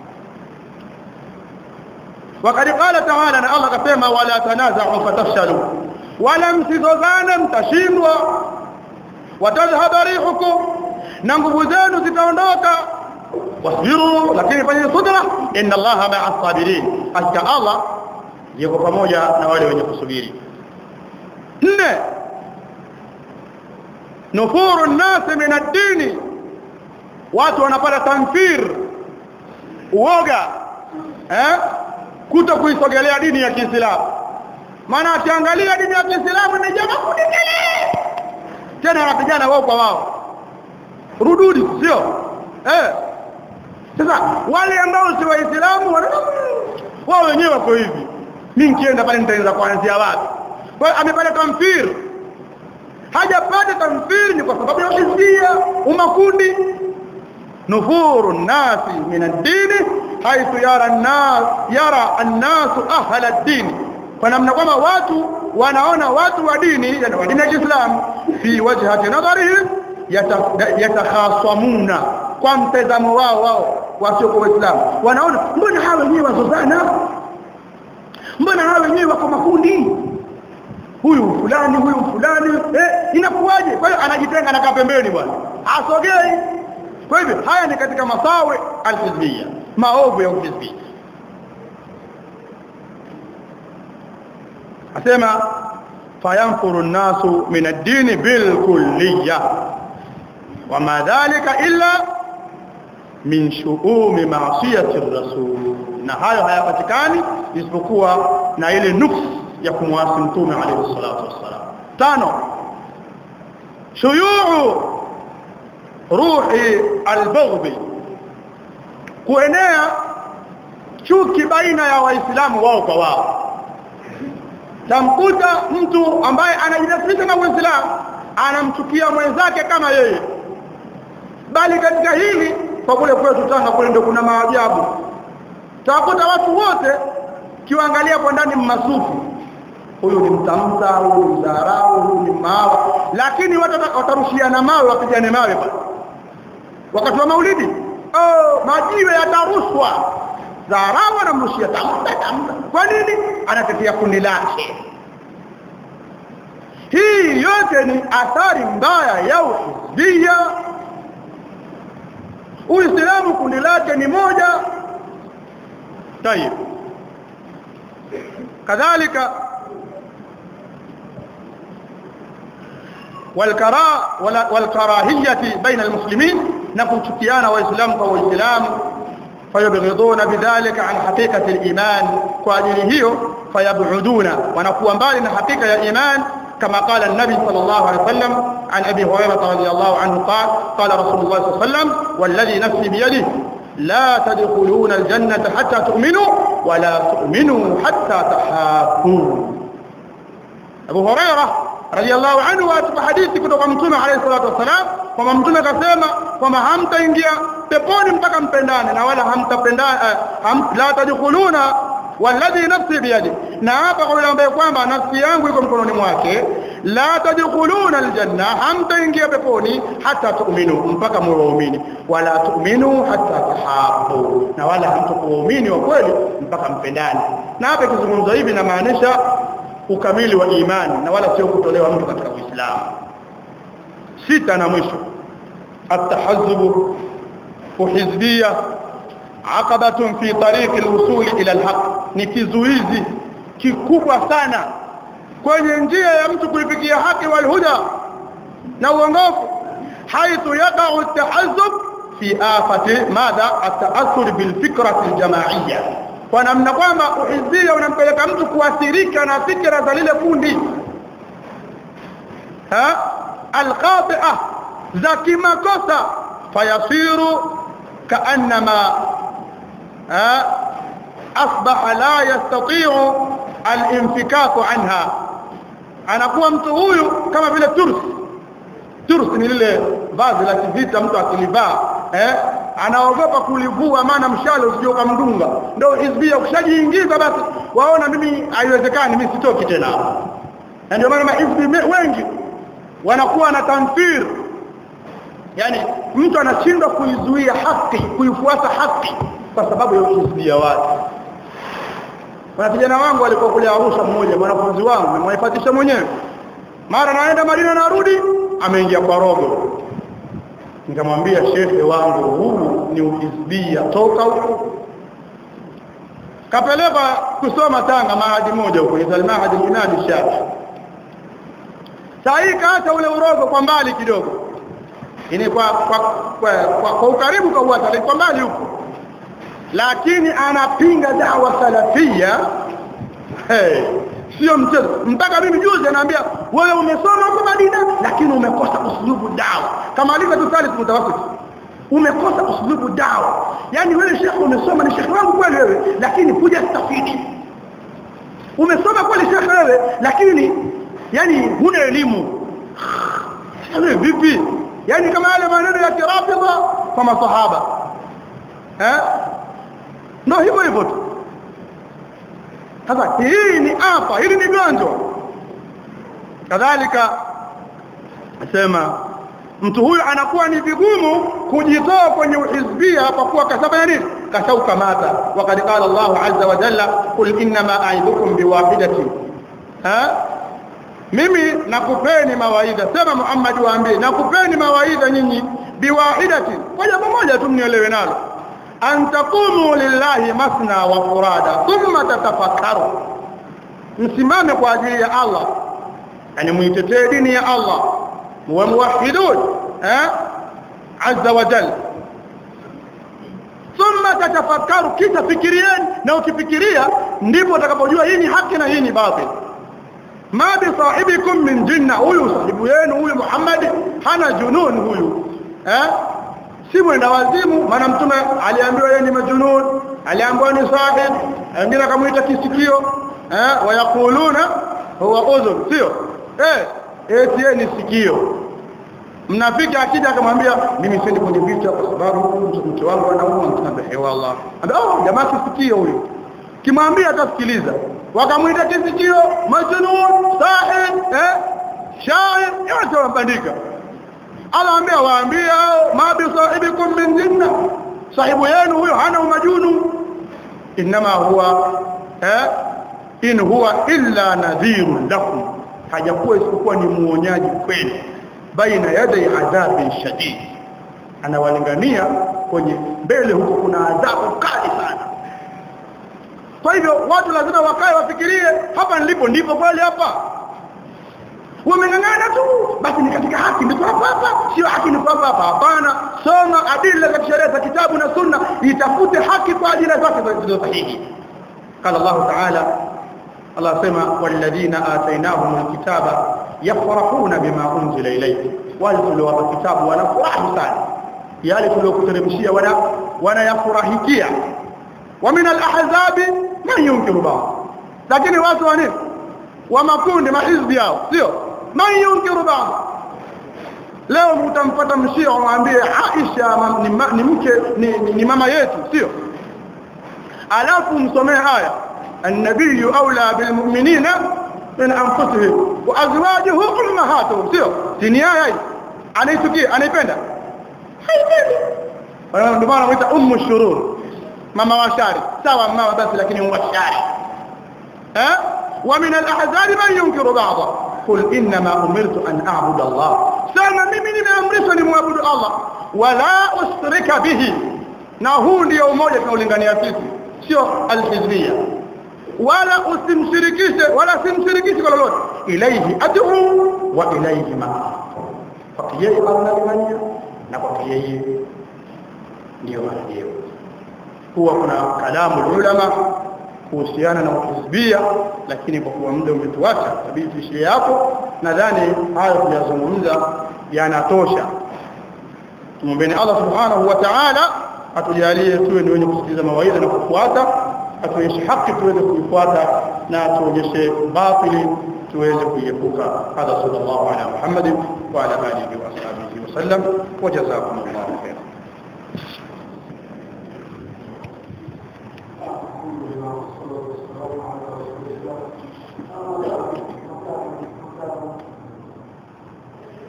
وقد قال تعالى ان الله كما ولا تنازعوا فتفشلوا ولا msizozane mtashindwa watadhhaba rihukum na nguvu zenu zitaondoka wasbiru lakini fanyeni subra inna allaha ma'a sabirin hakika allah yuko pamoja na wale wenye kusubiri nne nufuru nasi min ad-dini watu wanapata tamfir uoga eh kuto kuisogelea dini ya Kiislamu maana akiangalia dini ya Kiislamu ni jamaa kudikele tena wanapigana wao kwa wao rududi sio eh sasa wale ambao si waislamu wao wenyewe wako hivi mimi nikienda pale nitaanza kuanzia wapi kwa hiyo amepata tamfir hajapata tamfir ni kwa sababu ya hizbia umakundi nufuru nasi min ad-din haythu yara an-nas yara an-nas ahla ad-din kwa namna kwamba watu wanaona watu wa dini yani wa dini ya Kiislamu fi wajhati nadharihi yatakhasamuna kwa mtazamo wao wao wasio kwa Uislamu wanaona mbona hawa wenyewe wazozana mbona hawa wenyewe wako makundi huyu fulani huyu fulani eh inakuwaje kwa hiyo anajitenga na pembeni bwana asogei kwa hivyo haya ni katika masawe alhizbia maovu ya uhizbia asema fayanfuru an-nasu min ad-din bil kulliyah wama dhalika illa min shu'umi ma'siyati ar-rasul na hayo hayapatikani isipokuwa na ile nuksi ya kumwasi mtume alayhi salatu wassalam tano shuyuu ruhi albughd kuenea chuki baina ya waislamu wao kwa wao tamkuta mtu ambaye anajinasibisha na uislamu anamchukia mwenzake kama yeye bali katika hili kwa kule kwetu Tanga kule ndio kuna maajabu takuta watu wote kiwaangalia kwa ndani mmasufu huyu ni mtamta huyu ni mdharau huyu ni mawa lakini watu watarushiana mawe wapigane mawe pale wakati wa maulidi oh majiwe yatarushwa dharau anamrushia tamta tamta kwa nini anatetea kundi lake hii yote ni athari mbaya ya uhizbia Uislamu kundi lake ni moja tayeb kadhalika والكراء والكراهيه بين المسلمين نكوchukiana waislamu kwa waislamu fayabghiduna bidhalika an haqiqati al-iman kwa ajili hiyo fayab'uduna wanakuwa mbali na hakika ya iman كما قال النبي صلى الله عليه وسلم عن أبي هريرة رضي الله عنه قال قال رسول الله صلى الله عليه وسلم والذي نفسي بيده لا تدخلون الجنة حتى تؤمنوا ولا تؤمنوا حتى تحابوا أبو هريرة رضي الله عنه واتب حديثي kutoka mtume عليه الصلاة والسلام kwamba mtume akasema kwamba hamtaingia peponi mpaka mpendane na wala hamtapendana ham, la tadkhuluna walladhi nafsi biyadi na hapa kwa yule ambaye kwamba nafsi yangu iko mkononi mwake la tadkhuluna aljanna hamtaingia peponi hata tu'minu mpaka muumini wala tu'minu hata tahabu na wala hamtakuumini wa kweli mpaka mpendane na hapa kizungumzo hivi inamaanisha ukamili wa imani na wala sio kutolewa mtu katika Uislamu sita na mwisho at-tahazzub uhizbiyya aqabatun fi tariqi al-wusul ila al-haq ni kizuizi kikubwa sana kwenye njia ya mtu kuifikia haki wal huda na uongofu haithu yaqa'u at-tahazzub fi afati madha at-ta'assur bil fikrati al-jama'iyya kwa namna kwamba uhizbia unampeleka mtu kuathirika na fikra za lile kundi ha al-qati'ah za kimakosa fayasiru kaannama أصبح لا يستطيع الانفكاك عنها anakuwa mtu huyu kama vile turs turs ni lile vazi la kivita mtu akilivaa eh anaogopa kulivua maana mshale usije ukamdunga ndio hizbia ukishajiingiza basi waona mimi haiwezekani mimi sitoki tena na ndio maana mahizbi wengi wanakuwa na tamfir yani mtu anashindwa kuizuia haki kuifuata haki kwa sababu ya uhizbia wake kuna kijana wangu alikuwa kule Arusha mmoja mwanafunzi wangu nimwaifatisha mwenyewe mara naenda Madina narudi ameingia kwa rogo nikamwambia shehe wangu huu ni uhizbia toka huko kapeleka kusoma Tanga mahadi moja huko ni Mahadi Yunani Shafi sasa kaacha ule urogo kwa mbali kidogo ini kwa kwa, kwa, kwa, kwa ukaribu kwa uwata kwa mbali huko lakini anapinga dawa salafia hey, sio mchezo mpaka mimi juzi anaambia wewe umesoma huko Madina lakini umekosa uslubu dawa kama alivyo tusali mutawasit umekosa uslubu dawa yani wewe shekhi umesoma ni shekhi wangu kweli wewe lakini kuja stafidi umesoma kweli shekhi wewe lakini yani huna elimu wewe vipi yani kama yale maneno ya kirafidha kwa masahaba eh ndio hivyo hivyo tu sasa hii ni hapa hili ni gonjwa kadhalika nasema mtu huyu anakuwa ni vigumu kujitoa kwenye uhizbia kwa kuwa kasaba nini kashauka mata waqad qala Allah azza wa jalla qul inma a'idukum biwahidatin ha mimi nakupeni mawaidha sema Muhammad waambie nakupeni mawaidha nyinyi biwahidatin kwa jambo moja tu mnielewe nalo an taqumu lillahi masna wa furada thumma tatafakkaru msimame kwa ajili ya Allah yani muitetee dini ya Allah muwe muwahidun eh azza wa jalla thumma tatafakkaru kisha fikirieni na ukifikiria ndipo utakapojua hii ni haki na hii ni batil ma bi sahibikum min jinna huyu sahibu yenu huyu Muhammad hana junun huyu eh si mwenda wazimu maana mtume aliambiwa yeye ni majunun aliambiwa ni sahib wengine akamuita kisikio eh wayakuluna huwa udhun sio eh eti yeye ni sikio mnafiki akija akamwambia mimi siendi kwenye vita kwa sababu mke wangu anaumwa mtume hewa Allah oh jamaa kisikio huyu kimwambia atasikiliza wakamuita kisikio majnun sahib eh shair yote wambandika anaambia waambie ma bi sahibikum min jinna sahibu yenu huyo hana umajunu inma huwa eh in huwa illa nadhirun lakum hajakuwa isipokuwa ni muonyaji kwenu baina yaday adhabin shadid anawalingania kwenye mbele huko kuna adhabu kali sana kwa hivyo watu lazima wakae wafikirie hapa nilipo ndipo kweli hapa wameng'ang'ana tu basi ni katika haki ndio hapa hapa sio haki ni hapa hapa hapana soma adila za sheria za kitabu na sunna itafute haki kwa ajili zake zilizo sahihi قال الله تعالى الله سمع والذين آتيناهم الكتاب يفرحون بما أنزل إليك والتلوا الكتاب ونفرح sana yale tuliokuteremshia wana wanayafurahikia wa min al-ahzab man yunkiru ba'd lakini watu wani wa makundi mahizbi yao sio man yunkiru ba'd leo mtampata mshia umwambie Aisha ni, ni mke ni, ni, ni mama yetu sio alafu msomee aya النبي أولى بالمؤمنين من أنفسهم وأزواجه أمهاتهم sio dini haya anaitukia anaipenda haipendi ndio maana wanaita ummu shurur mama wa shari sawa mama basi lakini ummu shari eh wa min al-ahzab man yunkiru ba'dha qul inma umirtu an a'budu Allah sana mimi nimeamrishwa nimwabudu Allah wala usrika bihi na huu ndio umoja tunaolingania sisi sio al-hizbiyya wala usimshirikishe wala simshirikishe kwa lolote ilaihi ad'u wa ilaihi ma kwa yeye analingania na kwa yeye ndio marejeo huwa kuna kalamu ulama kuhusiana na uhizbia lakini kwa kuwa muda umetuacha tabidi tuishie hapo nadhani hayo tuliyozungumza yanatosha tumwombeni Allah subhanahu wa ta'ala atujalie tuwe ni wenye kusikiliza mawaidha na kufuata atuonyeshe haki tuweze kuifuata na atuonyeshe batili tuweze kuiepuka hadha sallallahu ala muhammad wa ala alihi wa sahbihi wa sallam wa jazakumullahu